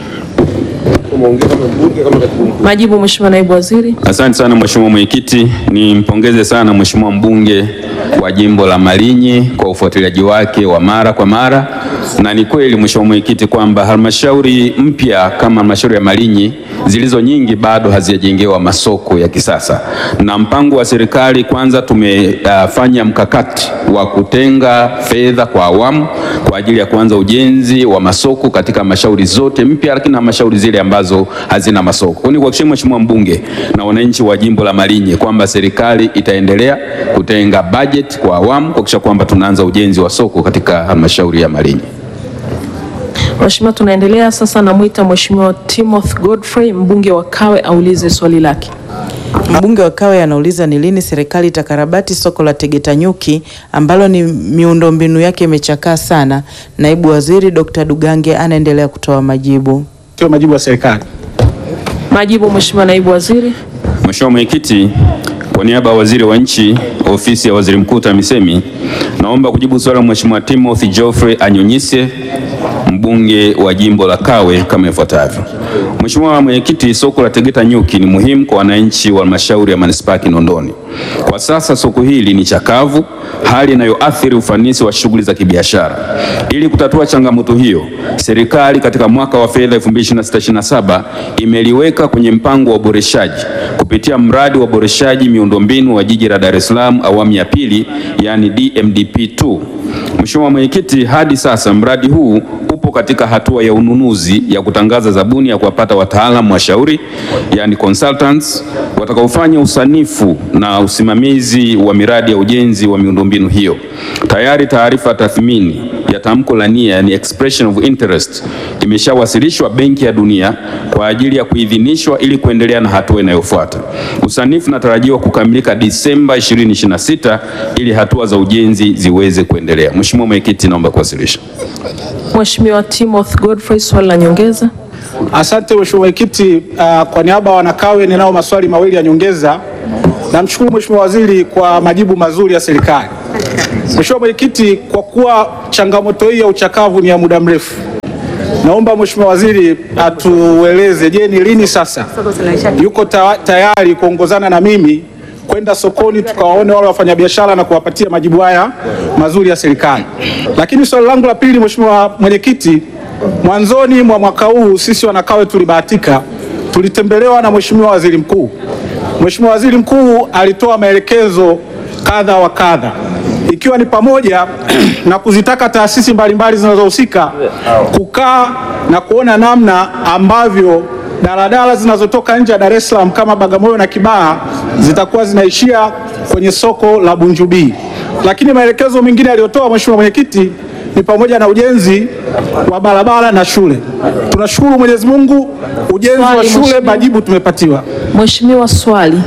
Majibu, Mheshimiwa Naibu Waziri. Asante sana Mheshimiwa Mwenyekiti, nimpongeze sana Mheshimiwa mbunge wa jimbo la Malinyi kwa ufuatiliaji wake wa mara kwa mara, na ni kweli Mheshimiwa Mwenyekiti kwamba halmashauri mpya kama halmashauri ya Malinyi zilizo nyingi bado hazijajengewa masoko ya kisasa, na mpango wa serikali kwanza, tumefanya uh, mkakati wa kutenga fedha kwa awamu kwa ajili ya kuanza ujenzi wa masoko katika halmashauri zote mpya, lakini na halmashauri zile ambazo hazina masoko. Kwa hiyo nikuhakikishie Mheshimiwa mbunge na wananchi wa jimbo la Malinyi kwamba serikali itaendelea kutenga bajeti kwa awamu kuhakikisha kwamba tunaanza ujenzi wa soko katika halmashauri ya Malinyi. Mheshimiwa, tunaendelea sasa, namwita Mheshimiwa Timothy Godfrey mbunge wa Kawe aulize swali lake. Mbunge wa Kawe anauliza ni lini serikali itakarabati soko la Tegeta Nyuki ambalo ni miundombinu yake imechakaa sana. Naibu Waziri Dr. Dugange anaendelea kutoa majibu. Sio majibu ya serikali. Majibu, Mheshimiwa Naibu Waziri. Mheshimiwa Mwenyekiti, kwa niaba ya Waziri wa Nchi, Ofisi ya Waziri Mkuu TAMISEMI, naomba kujibu swali la Mheshimiwa Timothy Geoffrey Anyonyise mbunge wa jimbo la Kawe kama ifuatavyo. Mheshimiwa Mwenyekiti, soko la Tegeta Nyuki ni muhimu kwa wananchi wa halmashauri ya manispaa ya Kinondoni. Kwa sasa soko hili ni chakavu, hali inayoathiri ufanisi wa shughuli za kibiashara. Ili kutatua changamoto hiyo, serikali katika mwaka wa fedha 2026/2027 imeliweka kwenye mpango wa uboreshaji kupitia mradi wa uboreshaji miundombinu wa jiji la Dar es Salaam awamu ya pili, yani DMDP2. Mheshimiwa Mwenyekiti, hadi sasa mradi huu upo katika hatua ya ununuzi ya kutangaza zabuni ya kuwapata wataalamu washauri, yani consultants watakaofanya usanifu na usimamizi wa miradi ya ujenzi wa miundombinu hiyo. Tayari taarifa tathmini ya tamko la nia, yani expression of interest, imeshawasilishwa Benki ya Dunia kwa ajili ya kuidhinishwa ili kuendelea na hatua inayofuata. Usanifu unatarajiwa kukamilika Disemba 2026 ili hatua za ujenzi ziweze kuendelea. Mheshimiwa Mwenyekiti, naomba kuwasilisha. Mheshimiwa Timothy Godfrey, swali la nyongeza. Asante Mheshimiwa Mwenyekiti. Uh, kwa niaba ya wanakawe ninao maswali mawili ya nyongeza. Namshukuru Mheshimiwa Waziri kwa majibu mazuri ya serikali. Mheshimiwa Mwenyekiti, kwa kuwa changamoto hii ya uchakavu ni ya muda mrefu, naomba Mheshimiwa Waziri atueleze, je, ni lini sasa yuko ta tayari kuongozana na mimi kwenda sokoni tukawaone wale wafanyabiashara na kuwapatia majibu haya mazuri ya serikali. Lakini swali langu la pili, Mheshimiwa Mwenyekiti, mwanzoni mwa mwaka huu sisi wanakawe tulibahatika, tulitembelewa na Mheshimiwa Waziri Mkuu. Mheshimiwa Waziri Mkuu alitoa maelekezo kadha wa kadha ikiwa ni pamoja na kuzitaka taasisi mbalimbali zinazohusika kukaa na kuona namna ambavyo daladala zinazotoka nje ya Dar es Salaam kama Bagamoyo na Kibaha zitakuwa zinaishia kwenye soko la Bunjubi. Lakini maelekezo mengine aliyotoa Mheshimiwa Mwenyekiti ni pamoja na ujenzi wa barabara na shule. Tunashukuru Mwenyezi Mungu, ujenzi wa Swali, shule Mheshimiwa. majibu tumepatiwa. Mheshimiwa, swali.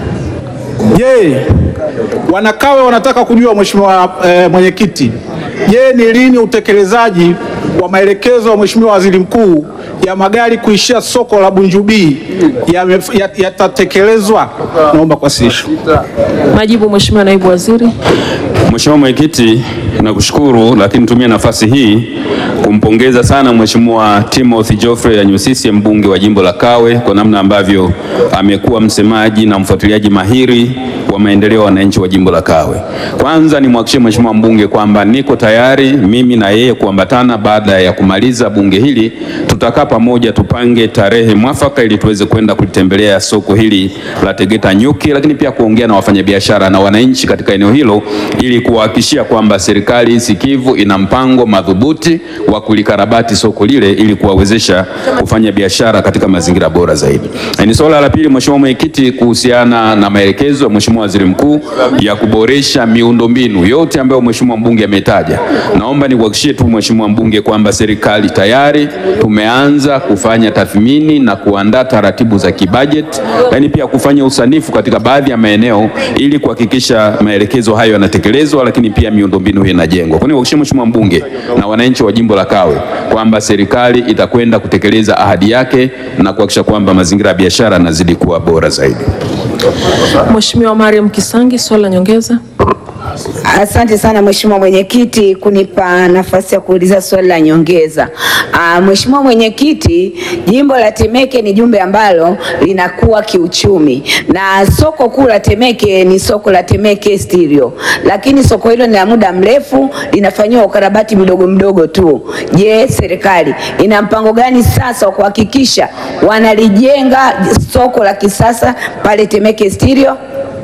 Je, wanakawe wanataka kujua Mheshimiwa eh, Mwenyekiti, je, ni lini utekelezaji wa maelekezo ya Mheshimiwa Waziri Mkuu ya magari kuishia soko la Bunjubi yame- ya- yatatekelezwa? Naomba kuwasilisha. Majibu Mheshimiwa Naibu Waziri. Mheshimiwa Mwenyekiti, nakushukuru, lakini nitumie nafasi hii kumpongeza sana Mheshimiwa Timothy Geoffrey Anyusisi, mbunge wa jimbo la Kawe, kwa namna ambavyo amekuwa msemaji na mfuatiliaji mahiri wa maendeleo ya wananchi wa jimbo la Kawe. Kwanza nimhakikishie Mheshimiwa mbunge kwamba niko tayari mimi na yeye kuambatana baada ya kumaliza bunge hili, tutakaa pamoja tupange tarehe mwafaka ili tuweze kwenda kulitembelea soko hili la Tegeta Nyuki, lakini pia kuongea na wafanyabiashara na wananchi katika eneo hilo ili kuwahakikishia kwamba serikali sikivu ina mpango madhubuti wa kulikarabati soko lile ili kuwawezesha kufanya biashara katika mazingira bora zaidi. Na ni swala la pili, Mheshimiwa Mwenyekiti, kuhusiana na maelekezo ya Mheshimiwa Waziri Mkuu ya kuboresha miundombinu yote ambayo Mheshimiwa mbunge ametaja. Naomba nikuhakikishie tu Mheshimiwa mbunge kwamba serikali tayari tumeanza kufanya tathmini na kuandaa taratibu za kibajeti, lakini pia kufanya usanifu katika baadhi ya maeneo ili kuhakikisha maelekezo hayo yanatekelezwa, lakini pia miundombinu hii inajengwa. Kwa hiyo nikuhakikishie Mheshimiwa mbunge na wananchi wa jimbo la Kawe kwamba serikali itakwenda kutekeleza ahadi yake na kuhakikisha kwamba mazingira ya biashara yanazidi kuwa bora zaidi. Mheshimiwa Mariam Kisangi, swali la nyongeza. Asante sana Mheshimiwa Mwenyekiti kunipa nafasi ya kuuliza swali la nyongeza. Ah, Mheshimiwa Mwenyekiti, jimbo la Temeke ni jumbe ambalo linakuwa kiuchumi na soko kuu la Temeke ni soko la Temeke Stereo, lakini soko hilo ni la muda mrefu, linafanyiwa ukarabati mdogo mdogo tu. Je, serikali ina mpango gani sasa wa kuhakikisha wanalijenga soko la kisasa pale Temeke Stereo?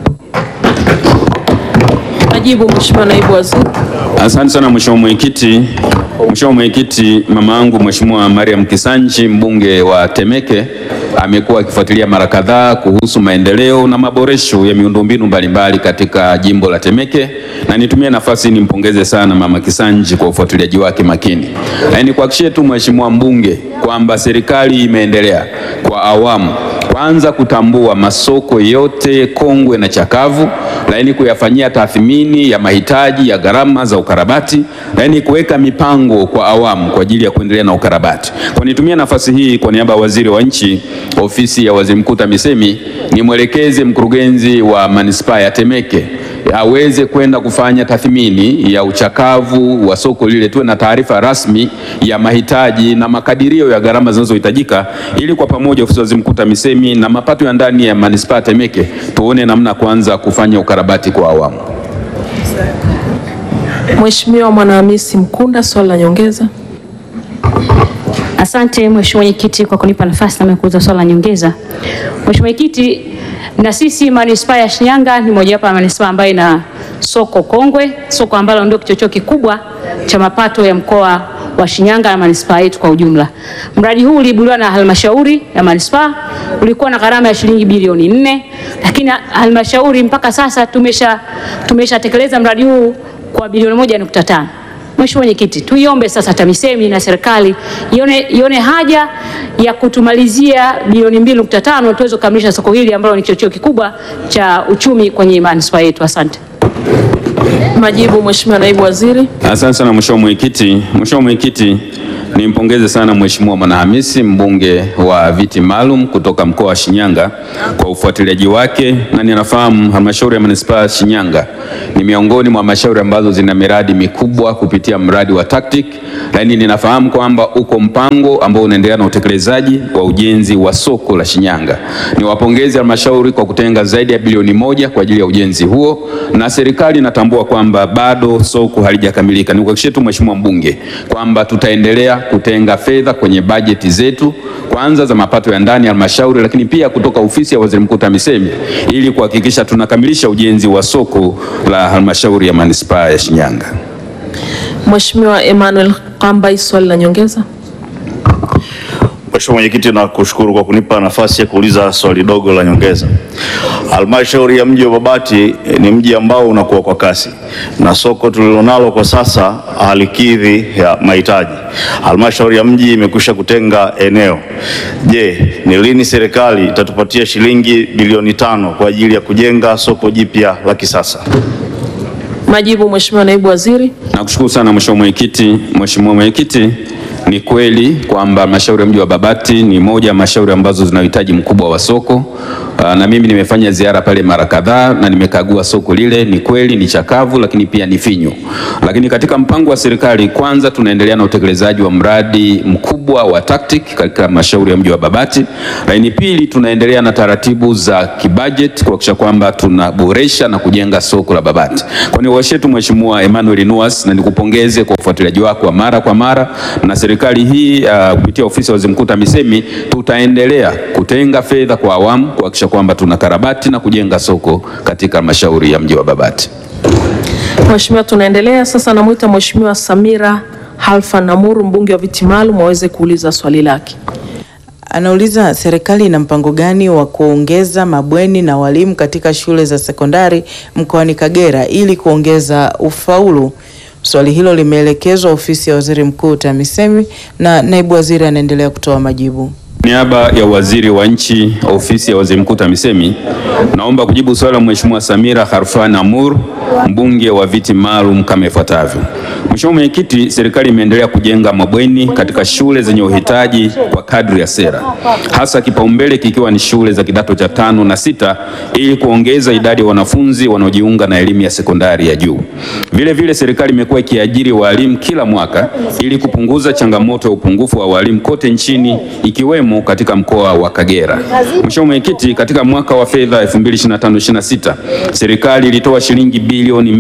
Majibu Mheshimiwa Naibu Waziri. Asante sana Mheshimiwa Mwenyekiti. Mheshimiwa Mwenyekiti, mama yangu Mheshimiwa Mariam Kisanji mbunge wa Temeke amekuwa akifuatilia mara kadhaa kuhusu maendeleo na maboresho ya miundombinu mbalimbali katika jimbo la Temeke, na nitumie nafasi nimpongeze sana mama Kisanji kwa ufuatiliaji wake makini. Na nikuhakikishie tu Mheshimiwa mbunge kwamba serikali imeendelea kwa awamu kwanza kutambua masoko yote kongwe na chakavu, lakini kuyafanyia tathmini ya mahitaji ya gharama za ukarabati, lakini kuweka mipango kwa awamu kwa ajili ya kuendelea na ukarabati. Kwa nitumia nafasi hii kwa niaba ya waziri wa nchi, ofisi ya waziri mkuu TAMISEMI, nimwelekeze mkurugenzi wa manispaa ya Temeke aweze kwenda kufanya tathmini ya uchakavu wa soko lile, tuwe na taarifa rasmi ya mahitaji na makadirio ya gharama zinazohitajika, ili kwa pamoja ofisi ya waziri mkuu TAMISEMI na mapato ya ndani ya manispaa ya Temeke tuone namna kwanza kufanya ukarabati kwa awamu. Mheshimiwa Mwanahamisi Mkunda, swali la nyongeza. Asante Mheshimiwa Mwenyekiti kwa kunipa nafasi na kuuliza swali la nyongeza. Mheshimiwa Mwenyekiti, na sisi manispaa ya Shinyanga ni mojawapo ya manispaa ambayo ina soko kongwe, soko ambalo ndio kichocheo kikubwa cha mapato ya mkoa wa Shinyanga na manispaa yetu kwa ujumla. Mradi huu uliibuliwa na halmashauri ya manispaa, ulikuwa na gharama ya shilingi bilioni nne, lakini halmashauri mpaka sasa tumesha tumeshatekeleza mradi huu kwa bilioni moja nukta tano. Mheshimiwa Mwenyekiti, tuiombe sasa TAMISEMI na serikali ione, ione haja ya kutumalizia bilioni 2.5 tuweze kukamilisha soko hili ambalo ni kichocheo kikubwa cha uchumi kwenye manispaa yetu. Asante. Majibu, Mheshimiwa Naibu Waziri. Asante sana Mheshimiwa Mwenyekiti. Mheshimiwa Mwenyekiti, nimpongeze sana Mheshimiwa Mwanahamisi mbunge wa viti maalum kutoka mkoa wa Shinyanga kwa ufuatiliaji wake, na ninafahamu halmashauri ya manispaa ya Shinyanga ni miongoni mwa halmashauri ambazo zina miradi mikubwa kupitia mradi wa TACTIC, lakini ninafahamu kwamba uko mpango ambao unaendelea na utekelezaji wa ujenzi wa soko la Shinyanga. Niwapongeze halmashauri kwa kutenga zaidi ya bilioni moja kwa ajili ya ujenzi huo, na serikali inatambua kwamba bado soko halijakamilika. Nikuhakikishie tu Mheshimiwa mbunge kwamba tutaendelea kutenga fedha kwenye bajeti zetu kwanza za mapato ya ndani ya halmashauri, lakini pia kutoka ofisi ya Waziri Mkuu TAMISEMI ili kuhakikisha tunakamilisha ujenzi wa soko la halmashauri ya manispaa ya Shinyanga. Mheshimiwa Emmanuel Kambai, swali la nyongeza. Mheshimiwa Mwenyekiti, nakushukuru kwa kunipa nafasi ya kuuliza swali dogo la nyongeza. Halmashauri ya mji wa Babati eh, ni mji ambao unakuwa kwa kasi na soko tulilonalo kwa sasa halikidhi ya mahitaji. Halmashauri ya mji imekwisha kutenga eneo. Je, ni lini serikali itatupatia shilingi bilioni tano kwa ajili ya kujenga soko jipya la kisasa? Majibu, Mheshimiwa Naibu Waziri. Nakushukuru sana Mheshimiwa Mwenyekiti. Mheshimiwa Mwenyekiti, ni kweli kwamba halmashauri ya mji wa Babati ni moja ya halmashauri ambazo zina uhitaji mkubwa wa soko. Aa, na mimi nimefanya ziara pale mara kadhaa na nimekagua soko lile. Ni kweli ni chakavu, lakini pia ni finyu. Lakini katika mpango wa serikali, kwanza tunaendelea na utekelezaji wa mradi mkubwa wa TACTIC katika halmashauri ya mji wa Babati, lakini pili tunaendelea na taratibu za kibajeti kuhakikisha kwamba tunaboresha na kujenga soko la Babati. Kwa hiyo washetu Mheshimiwa Emmanuel Nuas, na nikupongeze kwa ufuatiliaji wako wa mara kwa mara na serikali hii uh, kupitia ofisi ya Waziri Mkuu TAMISEMI tutaendelea kutenga fedha kwa awamu kuhakikisha kwamba tunakarabati na kujenga soko katika halmashauri ya mji wa Babati. Mheshimiwa, tunaendelea sasa. Namwita Mheshimiwa Samira Halfa Namuru, mbunge wa viti maalum, aweze kuuliza swali lake. Anauliza serikali ina mpango gani wa kuongeza mabweni na walimu katika shule za sekondari mkoani Kagera ili kuongeza ufaulu. Swali hilo limeelekezwa ofisi ya Waziri Mkuu TAMISEMI na naibu waziri anaendelea kutoa majibu. Niaba ya waziri wa nchi ofisi ya waziri mkuu TAMISEMI, naomba kujibu swali la Mheshimiwa Samira Kharfan Amur, mbunge wa viti maalum kama ifuatavyo. Mheshimiwa Mwenyekiti, serikali imeendelea kujenga mabweni katika shule zenye uhitaji kwa kadri ya sera, hasa kipaumbele kikiwa ni shule za kidato cha tano na sita ili kuongeza idadi ya wanafunzi wanaojiunga na elimu ya sekondari ya juu. Vile vile serikali imekuwa ikiajiri walimu kila mwaka ili kupunguza changamoto ya upungufu wa walimu kote nchini ikiwemo katika mkoa wa Kagera. Mheshimiwa Mwenyekiti, katika mwaka wa fedha 2025/26 serikali ilitoa shilingi bilioni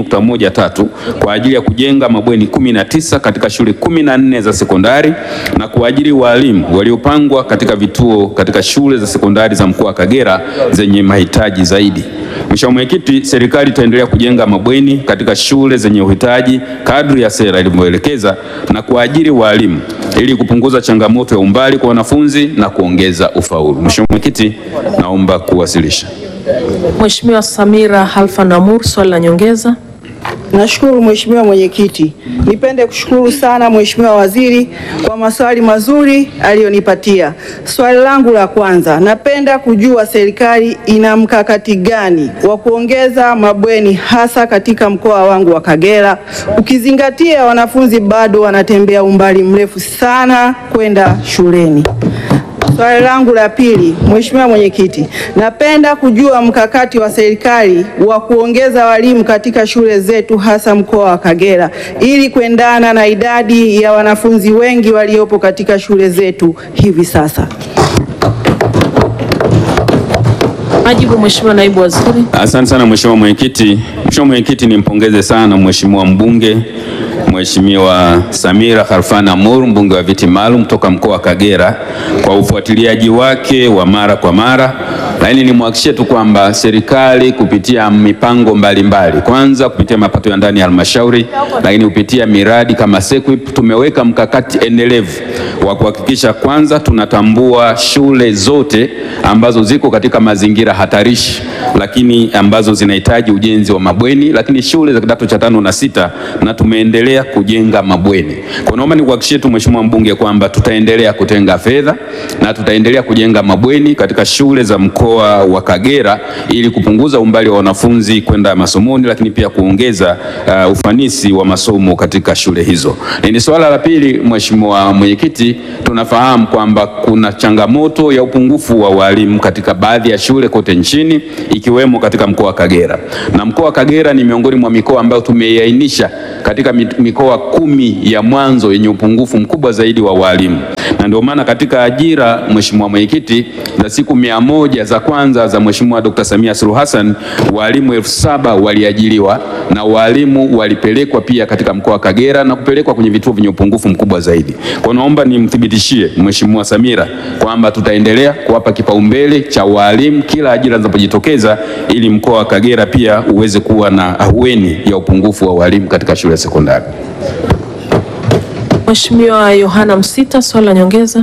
2.13 kwa ajili ya kujenga mabweni 19 katika shule 14 za sekondari na kuajiri walimu waliopangwa katika vituo katika shule za sekondari za mkoa wa Kagera zenye mahitaji zaidi. Mheshimiwa Mwenyekiti, serikali itaendelea kujenga mabweni katika shule zenye uhitaji kadri ya sera ilivyoelekeza na kuajiri walimu ili kupunguza changamoto ya umbali kwa wanafunzi na kuongeza ufaulu. Mheshimiwa Mwenyekiti, naomba kuwasilisha. Mheshimiwa Samira Halfa Namur, swali la nyongeza. Nashukuru Mheshimiwa Mwenyekiti. Nipende kushukuru sana Mheshimiwa Waziri kwa maswali mazuri aliyonipatia. Swali langu la kwanza, napenda kujua serikali ina mkakati gani wa kuongeza mabweni hasa katika mkoa wangu wa Kagera, ukizingatia wanafunzi bado wanatembea umbali mrefu sana kwenda shuleni. Swali langu la pili, Mheshimiwa Mwenyekiti, napenda kujua mkakati wa serikali wa kuongeza walimu katika shule zetu hasa mkoa wa Kagera ili kuendana na idadi ya wanafunzi wengi waliopo katika shule zetu hivi sasa. Majibu, Mheshimiwa Naibu Waziri. Asante sana Mheshimiwa Mwenyekiti. Mheshimiwa Mwenyekiti, nimpongeze sana Mheshimiwa mbunge Mheshimiwa Samira Kharfan Amur, mbunge wa viti maalum kutoka mkoa wa Kagera kwa ufuatiliaji wake wa mara kwa mara, lakini nimhakikishie tu kwamba serikali kupitia mipango mbalimbali mbali. Kwanza kupitia mapato ya ndani ya halmashauri, lakini kupitia miradi kama SEQUIP tumeweka mkakati endelevu wa kuhakikisha kwanza tunatambua shule zote ambazo ziko katika mazingira hatarishi, lakini ambazo zinahitaji ujenzi wa mabweni, lakini shule za kidato cha tano na sita, na tumeendelea kujenga mabweni. Kwa naomba nikuhakikishie tu Mheshimiwa mbunge kwamba tutaendelea kutenga fedha na tutaendelea kujenga mabweni katika shule za mkoa wa Kagera ili kupunguza umbali wa wanafunzi kwenda masomoni, lakini pia kuongeza uh, ufanisi wa masomo katika shule hizo. Ni swala la pili, Mheshimiwa Mwenyekiti, tunafahamu kwamba kuna changamoto ya upungufu wa walimu katika baadhi ya shule kote nchini ikiwemo katika mkoa wa Kagera, na mkoa wa Kagera ni miongoni mwa mikoa ambayo tumeiainisha katika mi- mikoa kumi ya mwanzo yenye upungufu mkubwa zaidi wa walimu, na ndio maana katika ajira, Mheshimiwa Mwenyekiti, za siku mia moja za kwanza za Mheshimiwa Dr. Samia Suluhu Hassan walimu elfu saba waliajiriwa na walimu walipelekwa pia katika mkoa wa Kagera na kupelekwa kwenye vituo vyenye upungufu mkubwa zaidi. Kwa naomba nimthibitishie Mheshimiwa Samira kwamba tutaendelea kuwapa kipaumbele cha walimu kila ajira zinapojitokeza ili mkoa wa Kagera pia uweze kuwa na ahueni ya upungufu wa walimu katika shule ya sekondari. Mheshimiwa Yohana Msita, swali la nyongeza.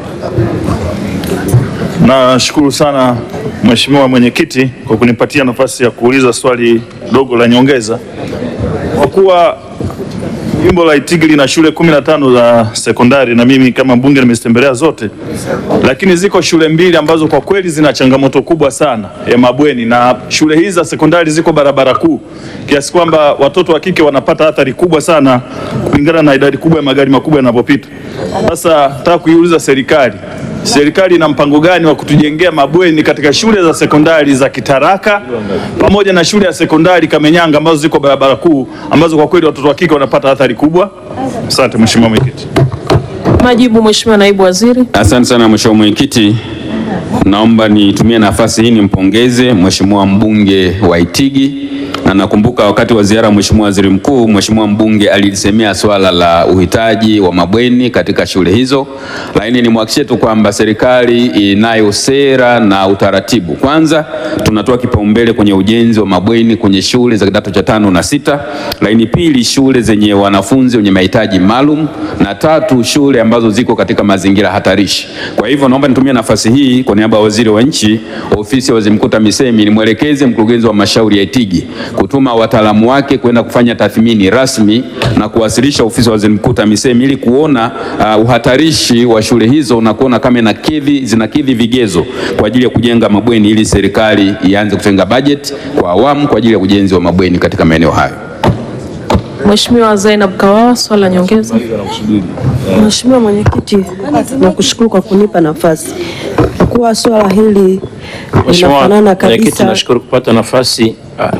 Nashukuru sana Mheshimiwa Mwenyekiti kwa kunipatia nafasi ya kuuliza swali dogo la nyongeza. Kwa kuwa jimbo la Itigi lina shule kumi na tano za sekondari na mimi kama mbunge nimezitembelea zote, lakini ziko shule mbili ambazo kwa kweli zina changamoto kubwa sana ya mabweni, na shule hizi za sekondari ziko barabara kuu kiasi kwamba watoto wa kike wanapata athari kubwa sana kulingana na idadi kubwa ya magari makubwa yanapopita. Sasa nataka kuiuliza serikali serikali ina mpango gani wa kutujengea mabweni katika shule za sekondari za Kitaraka pamoja na shule ya sekondari Kamenyanga ambazo ziko barabara kuu ambazo kwa kweli watoto wa kike wanapata athari kubwa. Asante Mheshimiwa Mwenyekiti. Majibu, Mheshimiwa Naibu Waziri. Asante sana Mheshimiwa Mwenyekiti, naomba nitumie nafasi hii nimpongeze Mheshimiwa mbunge wa Itigi na nakumbuka wakati wa ziara ya Mheshimiwa Waziri Mkuu, Mheshimiwa mbunge alilisemea swala la uhitaji wa mabweni katika shule hizo, lakini nimhakikishie tu kwamba serikali inayo sera na utaratibu. Kwanza tunatoa kipaumbele kwenye ujenzi wa mabweni kwenye shule za kidato cha tano na sita, lakini pili shule zenye wanafunzi wenye mahitaji maalum, na tatu shule ambazo ziko katika mazingira hatarishi. Kwa hivyo naomba nitumie nafasi hii kwa niaba ya waziri wa nchi, ofisi ya waziri mkuu TAMISEMI, nimwelekeze mkurugenzi wa mashauri ya Itigi kutuma wataalamu wake kwenda kufanya tathmini rasmi na kuwasilisha ofisi ya waziri mkuu TAMISEMI ili kuona uh, uhatarishi wa shule hizo na kuona kama inakidhi zinakidhi vigezo kwa ajili ya kujenga mabweni ili serikali ianze kutenga bajeti kwa awamu kwa ajili ya ujenzi wa mabweni katika maeneo hayo. Mheshimiwa Zainab Kawawa, swali la nyongeza. Mheshimiwa Mwenyekiti, nakushukuru kwa kunipa nafasi. Kwa kuwa swala hili Mheshimiwa linafanana Mwenyekiti, kabisa nashukuru kupata nafasi. Ah,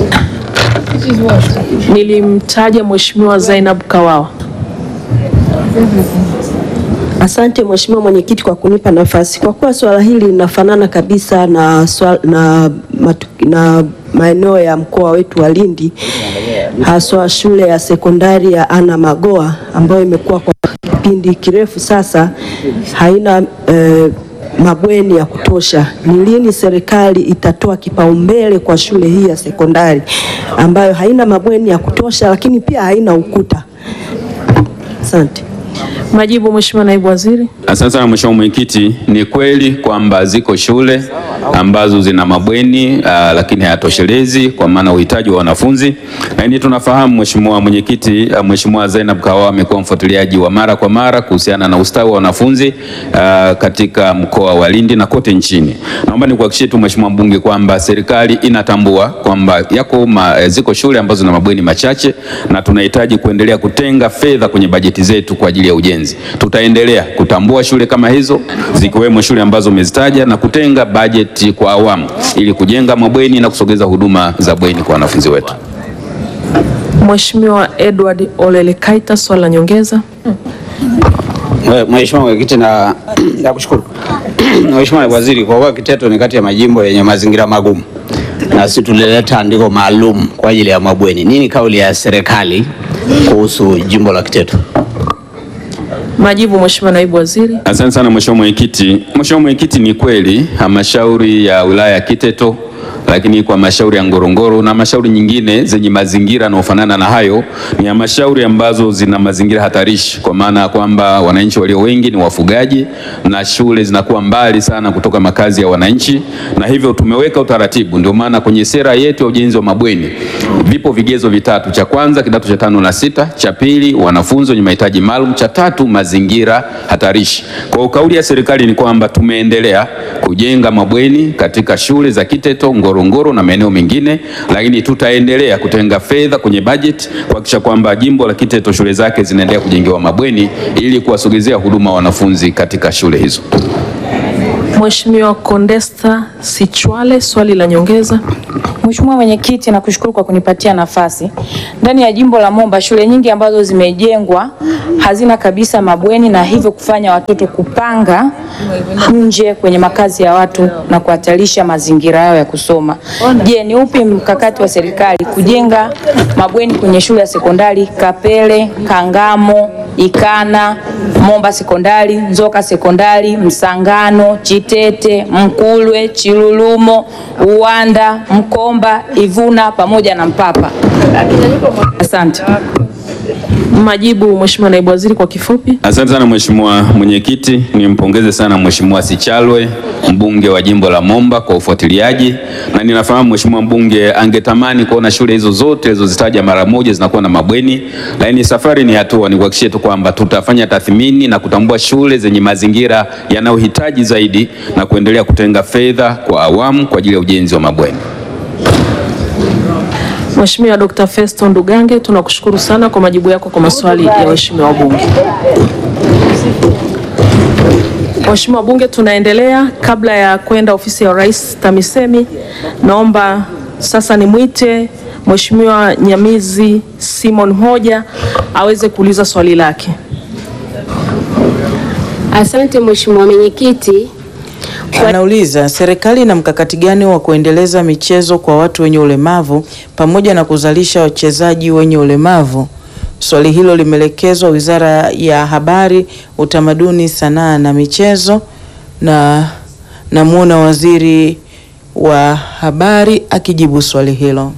Nilimtaja Mheshimiwa Zainab Kawawa. Asante Mheshimiwa Mwenyekiti kwa kunipa nafasi. Kwa kuwa swala hili linafanana kabisa na, swala, na, matu, na maeneo ya mkoa wetu wa Lindi, haswa shule ya sekondari ya Ana Magoa ambayo imekuwa kwa kipindi kirefu sasa haina eh, mabweni ya kutosha. Ni lini serikali itatoa kipaumbele kwa shule hii ya sekondari ambayo haina mabweni ya kutosha, lakini pia haina ukuta? Asante. Majibu, Mheshimiwa Naibu Waziri. Asante sana Mheshimiwa Mwenyekiti, ni kweli kwamba ziko shule ambazo zina mabweni uh, lakini hayatoshelezi kwa maana uhitaji wa wanafunzi, lakini tunafahamu Mheshimiwa Mwenyekiti, uh, Mheshimiwa Zainab Kawawa amekuwa mfuatiliaji wa mara kwa mara kuhusiana na ustawi wa wanafunzi uh, katika mkoa wa Lindi na kote nchini. Naomba nikuhakikishie tu Mheshimiwa mbunge kwamba serikali inatambua kwamba yako ma, ziko shule ambazo zina mabweni machache na tunahitaji kuendelea kutenga fedha kwenye bajeti zetu kwa ajili ya ujenzi. Tutaendelea kutambua shule kama hizo zikiwemo shule ambazo umezitaja na kutenga bajeti kwa awamu ili kujenga mabweni na kusogeza huduma za bweni kwa wanafunzi wetu. Mheshimiwa Edward Olele Kaita, swali la nyongeza. Mheshimiwa Mwenyekiti, na nakushukuru Mheshimiwa Naibu Waziri, kwa kuwa Kiteto ni kati ya majimbo yenye mazingira magumu na sisi tulileta andiko maalum kwa ajili ya mabweni. Nini kauli ya serikali kuhusu jimbo la Kiteto? Majibu Mheshimiwa Naibu Waziri. Asante sana Mheshimiwa Mwenyekiti. Mheshimiwa Mwenyekiti, ni kweli halmashauri ya wilaya ya Kiteto lakini kwa halmashauri ya Ngorongoro na halmashauri nyingine zenye mazingira yanayofanana na hayo ni halmashauri ambazo zina mazingira hatarishi, kwa maana ya kwamba wananchi walio wengi ni wafugaji na shule zinakuwa mbali sana kutoka makazi ya wananchi, na hivyo tumeweka utaratibu. Ndio maana kwenye sera yetu ya ujenzi wa mabweni vipo vigezo vitatu: cha kwanza kidato cha tano na sita, cha pili wanafunzi wenye mahitaji maalum, cha tatu mazingira hatarishi. Kwa hiyo kauli ya serikali ni kwamba tumeendelea kujenga mabweni katika shule za Kiteto, Ngorongoro na maeneo mengine, lakini tutaendelea kutenga fedha kwenye bajeti kuhakikisha kwamba jimbo la Kiteto shule zake zinaendelea kujengewa mabweni ili kuwasogezea huduma wanafunzi katika shule hizo. Mheshimiwa Condesta Sichwale, swali la nyongeza. Mheshimiwa Mwenyekiti, nakushukuru kwa kunipatia nafasi. Ndani ya jimbo la Momba shule nyingi ambazo zimejengwa hazina kabisa mabweni na hivyo kufanya watoto kupanga nje kwenye makazi ya watu na kuhatarisha mazingira yao ya kusoma. Je, ni upi mkakati wa serikali kujenga mabweni kwenye shule ya sekondari Kapele, Kangamo, Ikana, Momba sekondari, Nzoka sekondari, Msangano, Chitete, Mkulwe, Chilulumo, Uwanda, Mkomba, Ivuna pamoja na Mpapa. Asante. Majibu Mheshimiwa Naibu Waziri kwa kifupi. Asante sana Mheshimiwa Mwenyekiti, nimpongeze sana Mheshimiwa Sichalwe mbunge wa jimbo la Momba kwa ufuatiliaji, na ninafahamu Mheshimiwa mbunge angetamani kuona shule hizo zote zilizozitaja mara moja zinakuwa na mabweni, lakini safari ni hatua. Nikuhakikishie tu kwamba tutafanya tathmini na kutambua shule zenye mazingira yanayohitaji zaidi na kuendelea kutenga fedha kwa awamu kwa ajili ya ujenzi wa mabweni. Mheshimiwa Dr. Festo Ndugange, tunakushukuru sana kwa majibu yako kwa maswali ya waheshimiwa wabunge. Waheshimiwa wabunge, tunaendelea. Kabla ya kwenda ofisi ya Rais TAMISEMI, naomba sasa nimwite Mheshimiwa Nyamizi Simon Hoja aweze kuuliza swali lake. Asante Mheshimiwa Mwenyekiti. Anauliza, serikali ina mkakati gani wa kuendeleza michezo kwa watu wenye ulemavu pamoja na kuzalisha wachezaji wenye ulemavu? Swali hilo limeelekezwa Wizara ya Habari, Utamaduni, Sanaa na Michezo, na namwona Waziri wa Habari akijibu swali hilo.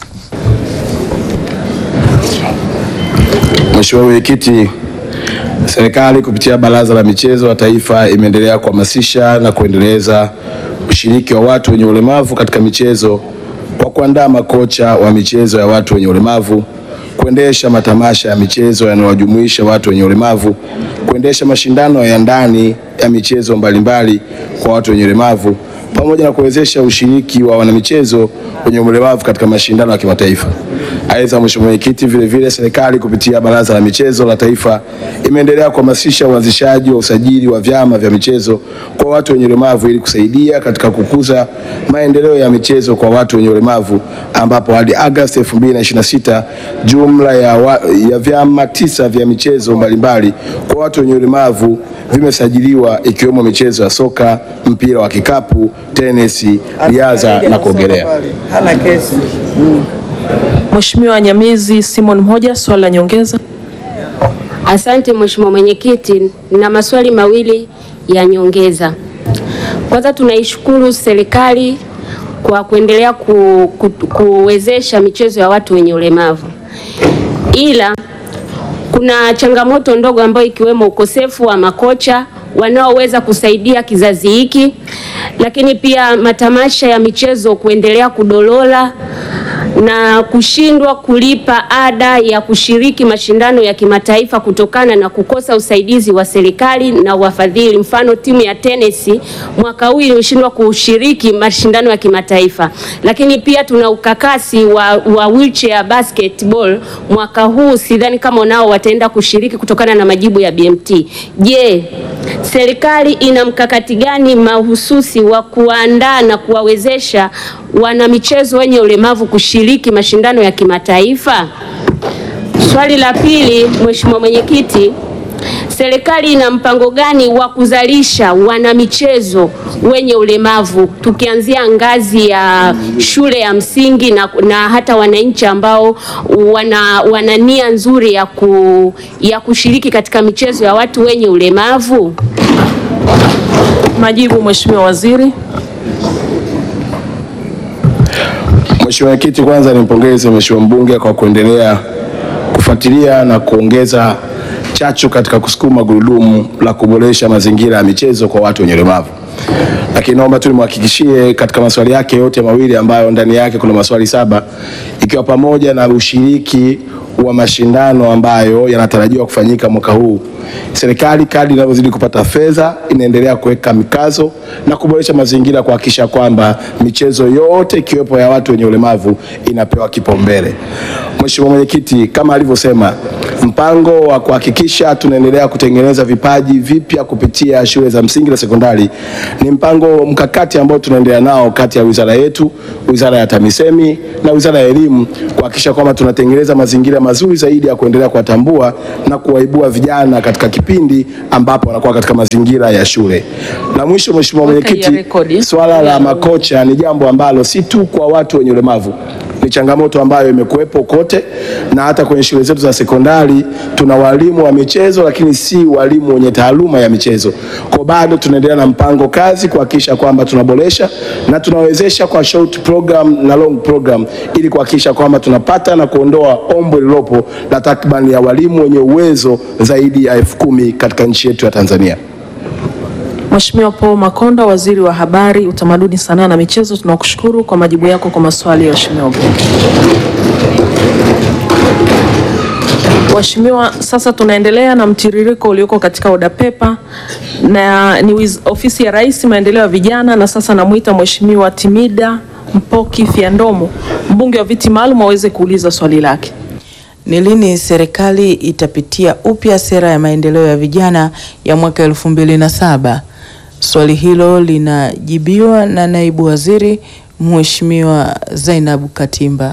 Mheshimiwa Mwenyekiti, serikali kupitia Baraza la Michezo la Taifa imeendelea kuhamasisha na kuendeleza ushiriki wa watu wenye ulemavu katika michezo kwa kuandaa makocha wa michezo ya watu wenye ulemavu, kuendesha matamasha ya michezo yanayowajumuisha watu wenye ulemavu, kuendesha mashindano ya ndani ya michezo mbalimbali kwa watu wenye ulemavu pamoja na kuwezesha ushiriki wa wanamichezo wenye ulemavu katika mashindano ya kimataifa. Aidha, Mheshimiwa Mwenyekiti, vile vile serikali kupitia Baraza la Michezo la Taifa imeendelea kuhamasisha uanzishaji wa usajili wa vyama vya michezo kwa watu wenye ulemavu ili kusaidia katika kukuza maendeleo ya michezo kwa watu wenye ulemavu ambapo hadi Agosti 2026 jumla ya, wa, ya vyama tisa vya michezo mbalimbali kwa watu wenye ulemavu vimesajiliwa ikiwemo michezo ya soka, mpira wa kikapu, tenisi, riadha na kuogelea. Hana kesi. Mheshimiwa Nyamizi Simon Mhoja, swali la nyongeza. Asante Mheshimiwa Mwenyekiti, na maswali mawili ya nyongeza. Kwanza tunaishukuru serikali kwa kuendelea ku, ku, kuwezesha michezo ya watu wenye ulemavu, ila kuna changamoto ndogo ambayo ikiwemo ukosefu wa makocha wanaoweza kusaidia kizazi hiki, lakini pia matamasha ya michezo kuendelea kudolola na kushindwa kulipa ada ya kushiriki mashindano ya kimataifa kutokana na kukosa usaidizi wa serikali na wafadhili. Mfano, timu ya tenisi mwaka huu ilishindwa kushiriki mashindano ya kimataifa, lakini pia tuna ukakasi wa, wa wheelchair basketball mwaka huu, sidhani kama nao wataenda kushiriki kutokana na majibu ya BMT. Je, serikali ina mkakati gani mahususi wa kuandaa na kuwawezesha wanamichezo wenye ulemavu kushiriki mashindano ya kimataifa? Swali la pili, Mheshimiwa Mwenyekiti, serikali ina mpango gani wa kuzalisha wanamichezo wenye ulemavu tukianzia ngazi ya shule ya msingi na, na hata wananchi ambao wana, wana nia nzuri ya, ku, ya kushiriki katika michezo ya watu wenye ulemavu? Majibu, Mheshimiwa Waziri. Mheshimiwa Mwenyekiti, kwanza nimpongeze Mheshimiwa mbunge kwa kuendelea kufuatilia na kuongeza chachu katika kusukuma gurudumu la kuboresha mazingira ya michezo kwa watu wenye ulemavu. Lakini naomba tu nimhakikishie katika maswali yake yote mawili ambayo ndani yake kuna maswali saba ikiwa pamoja na ushiriki wa mashindano ambayo yanatarajiwa kufanyika mwaka huu. Serikali kadri inavyozidi kupata fedha inaendelea kuweka mikazo na kuboresha mazingira kuhakikisha kwamba michezo yote ikiwepo ya watu wenye ulemavu inapewa kipaumbele. Mheshimiwa Mwenyekiti, kama alivyosema, mpango wa kuhakikisha tunaendelea kutengeneza vipaji vipya kupitia shule za msingi na sekondari ni mpango mkakati ambao tunaendelea nao kati ya wizara yetu, wizara ya TAMISEMI na wizara ya elimu kuhakikisha kwamba tunatengeneza mazingira mazuri zaidi ya kuendelea kuwatambua na kuwaibua vijana katika kipindi ambapo wanakuwa katika mazingira ya shule. La mwisho, Mheshimiwa Mwenyekiti, swala la makocha ni jambo ambalo si tu kwa watu wenye ulemavu ni changamoto ambayo imekuwepo kote na hata kwenye shule zetu za sekondari tuna walimu wa michezo, lakini si walimu wenye taaluma ya michezo. Kwa bado tunaendelea na mpango kazi kuhakikisha kwamba tunaboresha na tunawezesha kwa short program na long program ili kuhakikisha kwamba tunapata na kuondoa ombwe lililopo la takriban ya walimu wenye uwezo zaidi ya elfu kumi katika nchi yetu ya Tanzania. Mheshimiwa Paul Makonda, Waziri wa Habari, Utamaduni, Sanaa na Michezo, tunakushukuru kwa majibu yako kwa maswali ya Waheshimiwa wabunge. Waheshimiwa, sasa tunaendelea na mtiririko ulioko katika oda pepa na ni wiz, ofisi ya Rais maendeleo ya vijana, na sasa namwita Mheshimiwa Timida Mpoki Fyandomo, mbunge wa viti maalum aweze kuuliza swali lake. Ni lini serikali itapitia upya sera ya maendeleo ya vijana ya mwaka elfu mbili na saba? Swali hilo linajibiwa na naibu waziri Mheshimiwa Zainabu Katimba.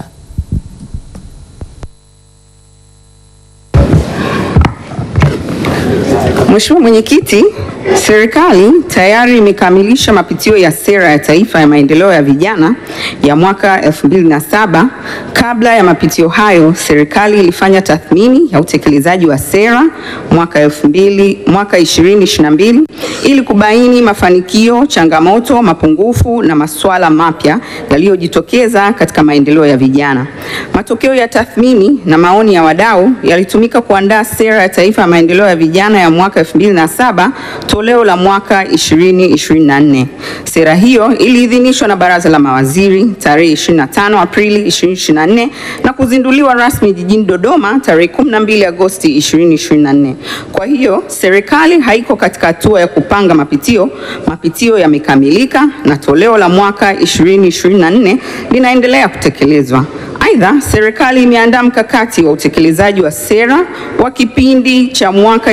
Mheshimiwa Mwenyekiti, serikali tayari imekamilisha mapitio ya sera ya taifa ya maendeleo ya vijana ya mwaka 2007. Kabla ya mapitio hayo, serikali ilifanya tathmini ya utekelezaji wa sera mwaka 2000, mwaka 2022 ili kubaini mafanikio, changamoto, mapungufu na masuala mapya yaliyojitokeza katika maendeleo ya vijana. Matokeo ya tathmini na maoni ya wadau yalitumika kuandaa sera ya taifa ya maendeleo ya vijana ya mwaka 2007 toleo la mwaka 2024. Sera hiyo iliidhinishwa na Baraza la Mawaziri tarehe 25 Aprili 2024 na kuzinduliwa rasmi jijini Dodoma tarehe 12 Agosti 2024. Kwa hiyo serikali haiko katika hatua ya kupanga mapitio. Mapitio yamekamilika na toleo la mwaka 2024 linaendelea kutekelezwa. Aidha, serikali imeandaa mkakati wa utekelezaji wa sera wa kipindi cha mwaka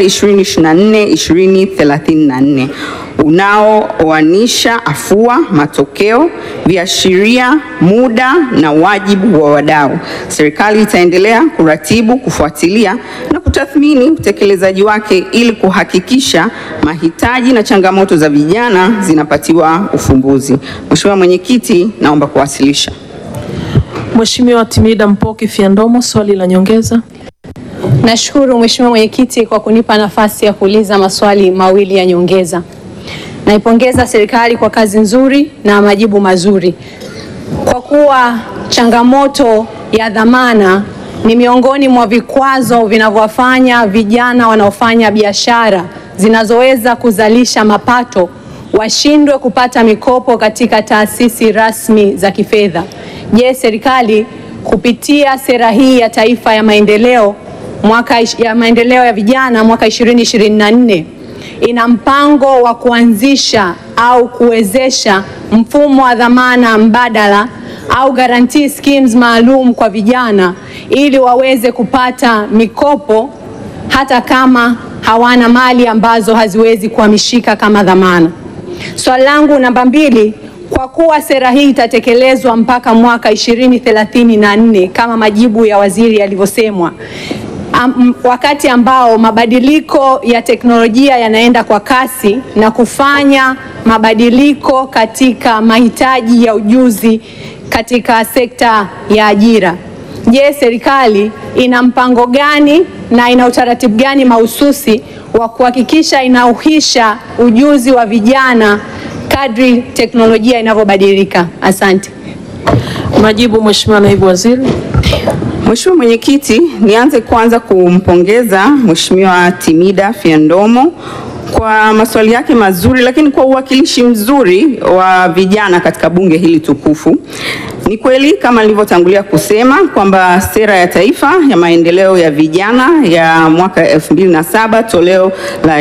2024-2034 unaooanisha afua, matokeo, viashiria, muda na wajibu wa wadau. Serikali itaendelea kuratibu, kufuatilia na kutathmini utekelezaji wake ili kuhakikisha mahitaji na changamoto za vijana zinapatiwa ufumbuzi. Mheshimiwa Mwenyekiti, naomba kuwasilisha. Mheshimiwa Timida Mpoki Fyandomo, swali la nyongeza. Nashukuru Mheshimiwa Mwenyekiti kwa kunipa nafasi ya kuuliza maswali mawili ya nyongeza. Naipongeza serikali kwa kazi nzuri na majibu mazuri. Kwa kuwa changamoto ya dhamana ni miongoni mwa vikwazo vinavyowafanya vijana wanaofanya biashara zinazoweza kuzalisha mapato washindwe kupata mikopo katika taasisi rasmi za kifedha. Je, serikali kupitia sera hii ya taifa ya maendeleo mwaka ish- ya maendeleo ya vijana mwaka 2024 ina mpango wa kuanzisha au kuwezesha mfumo wa dhamana mbadala au guarantee schemes maalum kwa vijana ili waweze kupata mikopo hata kama hawana mali ambazo haziwezi kuhamishika kama dhamana. Swali langu namba mbili, kwa kuwa sera hii itatekelezwa mpaka mwaka 2034 kama majibu ya waziri yalivyosemwa, am, wakati ambao mabadiliko ya teknolojia yanaenda kwa kasi na kufanya mabadiliko katika mahitaji ya ujuzi katika sekta ya ajira. Je, serikali ina mpango gani na ina utaratibu gani mahususi wa kuhakikisha inauhisha ujuzi wa vijana kadri teknolojia inavyobadilika? Asante. Majibu, Mheshimiwa Naibu Waziri. Mheshimiwa Mwenyekiti, nianze kwanza kumpongeza Mheshimiwa Timida Fyandomo kwa maswali yake mazuri, lakini kwa uwakilishi mzuri wa vijana katika bunge hili tukufu. Ni kweli kama nilivyotangulia kusema kwamba sera ya taifa ya maendeleo ya vijana ya mwaka 2007 toleo la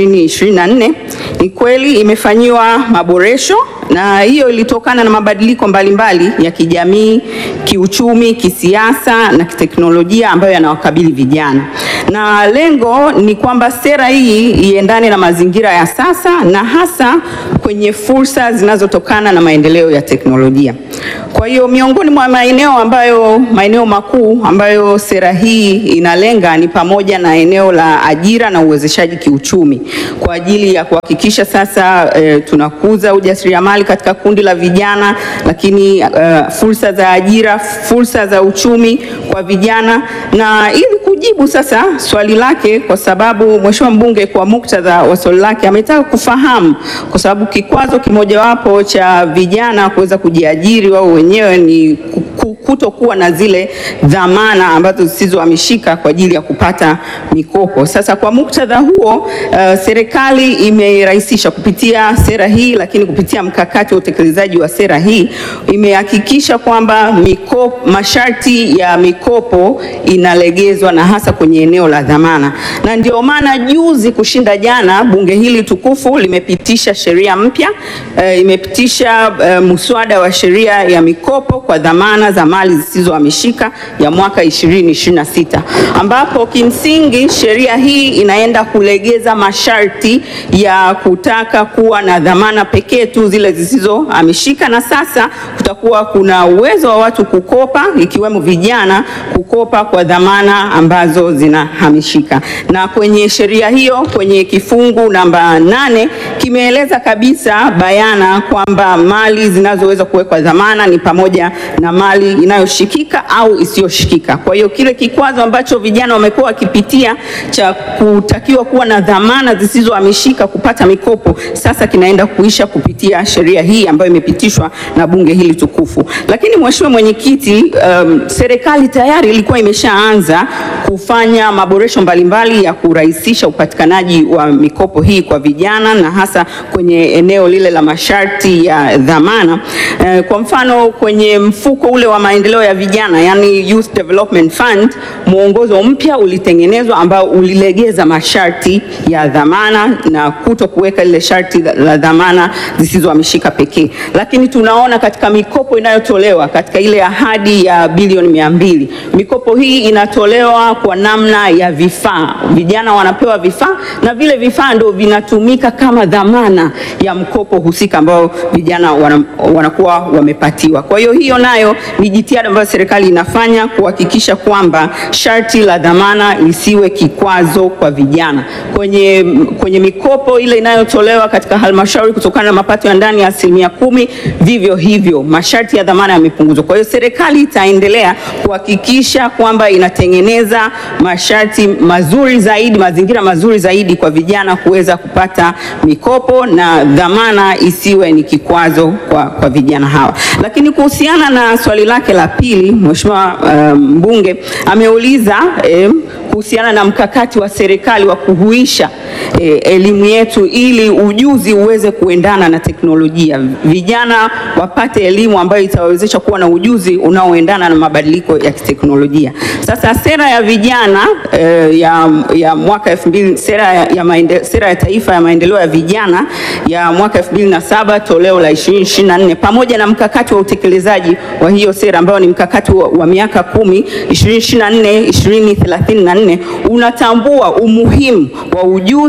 2024 ni kweli imefanyiwa maboresho na hiyo ilitokana na mabadiliko mbalimbali ya kijamii, kiuchumi, kisiasa na kiteknolojia ambayo yanawakabili vijana, na lengo ni kwamba sera hii iendane na mazingira ya sasa na hasa kwenye fursa zinazotokana na maendeleo ya teknolojia. Kwa hiyo miongoni mwa maeneo ambayo maeneo makuu ambayo sera hii inalenga ni pamoja na eneo la ajira na uwezeshaji kiuchumi kwa ajili ya kuhakikisha sasa eh, tunakuza ujasiriamali katika kundi la vijana, lakini eh, fursa za ajira, fursa za uchumi kwa vijana na ili kujibu sasa swali lake, kwa sababu mheshimiwa mbunge kwa muktadha wa swali lake ametaka kufahamu, kwa sababu kikwazo kimojawapo cha vijana kuweza kujiajiri wao wenyewe ni kutokuwa na zile dhamana ambazo zisizohamishika kwa ajili ya kupata mikopo. Sasa kwa muktadha huo, uh, serikali imerahisisha kupitia sera hii, lakini kupitia mkakati wa utekelezaji wa sera hii imehakikisha kwamba mikopo, masharti ya mikopo inalegezwa na hasa kwenye eneo la dhamana, na ndio maana juzi kushinda jana bunge hili tukufu limepitisha sheria mpya uh, imepitisha uh, muswada wa sheria ya mikopo kwa dhamana za mali zisizohamishika ya mwaka 2026 ambapo kimsingi sheria hii inaenda kulegeza masharti ya kutaka kuwa na dhamana pekee tu zile zisizohamishika, na sasa kutakuwa kuna uwezo wa watu kukopa ikiwemo vijana kukopa kwa dhamana ambazo zinahamishika. Na kwenye sheria hiyo kwenye kifungu namba nane kimeeleza kabisa bayana kwamba mali zinazoweza kuwekwa dhamana ni pamoja na mali inayoshikika au isiyoshikika. Kwa hiyo kile kikwazo ambacho vijana wamekuwa wakipitia cha kutakiwa kuwa na dhamana zisizohamishika kupata mikopo sasa kinaenda kuisha kupitia sheria hii ambayo imepitishwa na bunge hili tukufu. Lakini Mheshimiwa Mwenyekiti, um, serikali tayari ilikuwa imeshaanza kufanya maboresho mbalimbali ya kurahisisha upatikanaji wa mikopo hii kwa vijana na hasa kwenye eneo lile la masharti ya dhamana. Uh, kwa mfano kwenye mfuko ule wa maendeleo ya vijana yani Youth Development Fund, mwongozo mpya ulitengenezwa ambao ulilegeza masharti ya dhamana na kuto kuweka ile sharti la dhamana zisizohamishika pekee. Lakini tunaona katika mikopo inayotolewa katika ile ahadi ya bilioni mia mbili, mikopo hii inatolewa kwa namna ya vifaa. Vijana wanapewa vifaa na vile vifaa ndio vinatumika kama dhamana ya mkopo husika ambao vijana wana, wanakuwa wamepatiwa. Kwa hiyo hiyo nayo ni jitihada ambayo serikali inafanya kuhakikisha kwamba sharti la dhamana lisiwe kikwazo kwa vijana kwenye, kwenye mikopo ile inayotolewa katika halmashauri kutokana na mapato ya ndani ya asilimia kumi. Vivyo hivyo masharti ya dhamana yamepunguzwa. Kwa hiyo serikali itaendelea kuhakikisha kwamba inatengeneza masharti mazuri zaidi, mazingira mazuri zaidi kwa vijana kuweza kupata mikopo na dhamana isiwe ni kikwazo kwa, kwa vijana hawa. Lakini kuhusiana na swali lake la pili, Mheshimiwa mbunge um, ameuliza eh, kuhusiana na mkakati wa serikali wa kuhuisha eh, elimu yetu ili ujuzi uweze kuendana na teknolojia, vijana wapate elimu ambayo itawawezesha kuwa na ujuzi unaoendana na mabadiliko ya kiteknolojia. Sasa sera ya vijana eh, ya, ya mwaka 2000 sera ya, ya maende, sera ya taifa ya maendeleo ya vijana ya mwaka 2007 toleo la 2024 pamoja na mkakati wa utekelezaji wa hiyo sera ambao ni mkakati wa, wa miaka kumi 2024 2034 unatambua umuhimu wa ujuzi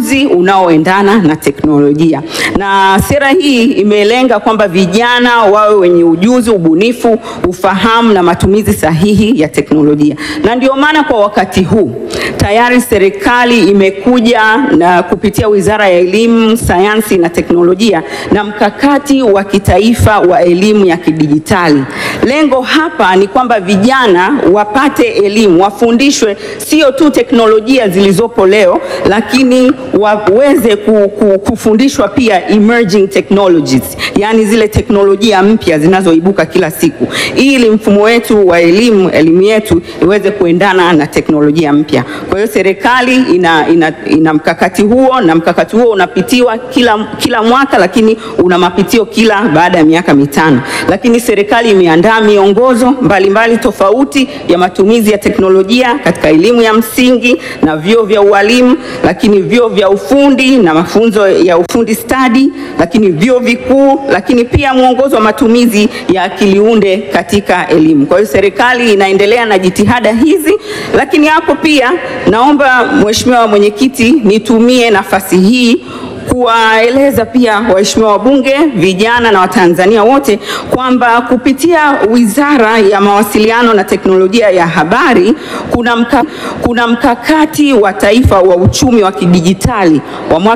ujuzi unaoendana na teknolojia. Na sera hii imelenga kwamba vijana wawe wenye ujuzi, ubunifu, ufahamu na matumizi sahihi ya teknolojia. Na ndio maana kwa wakati huu tayari serikali imekuja na kupitia Wizara ya Elimu, Sayansi na Teknolojia na mkakati wa kitaifa wa elimu ya kidijitali. Lengo hapa ni kwamba vijana wapate elimu, wafundishwe sio tu teknolojia zilizopo leo, lakini waweze ku, ku, kufundishwa pia emerging technologies, yaani zile teknolojia mpya zinazoibuka kila siku, ili mfumo wetu wa elimu, elimu yetu iweze kuendana na teknolojia mpya. Kwa hiyo serikali ina, ina, ina mkakati huo na mkakati huo unapitiwa kila, kila mwaka, lakini una mapitio kila baada ya miaka mitano. Lakini serikali imeandaa miongozo mbalimbali mbali tofauti ya matumizi ya teknolojia katika elimu ya msingi na vyuo vya ualimu, lakini vyuo vya ufundi na mafunzo ya ufundi stadi, lakini vyuo vikuu, lakini pia mwongozo wa matumizi ya akili unde katika elimu. Kwa hiyo serikali inaendelea na jitihada hizi, lakini hapo pia naomba Mheshimiwa Mwenyekiti, nitumie nafasi hii kuwaeleza pia waheshimiwa wabunge, vijana na Watanzania wote kwamba kupitia Wizara ya Mawasiliano na Teknolojia ya Habari kuna, mka, kuna mkakati wa taifa wa uchumi wa kidijitali wa mwaka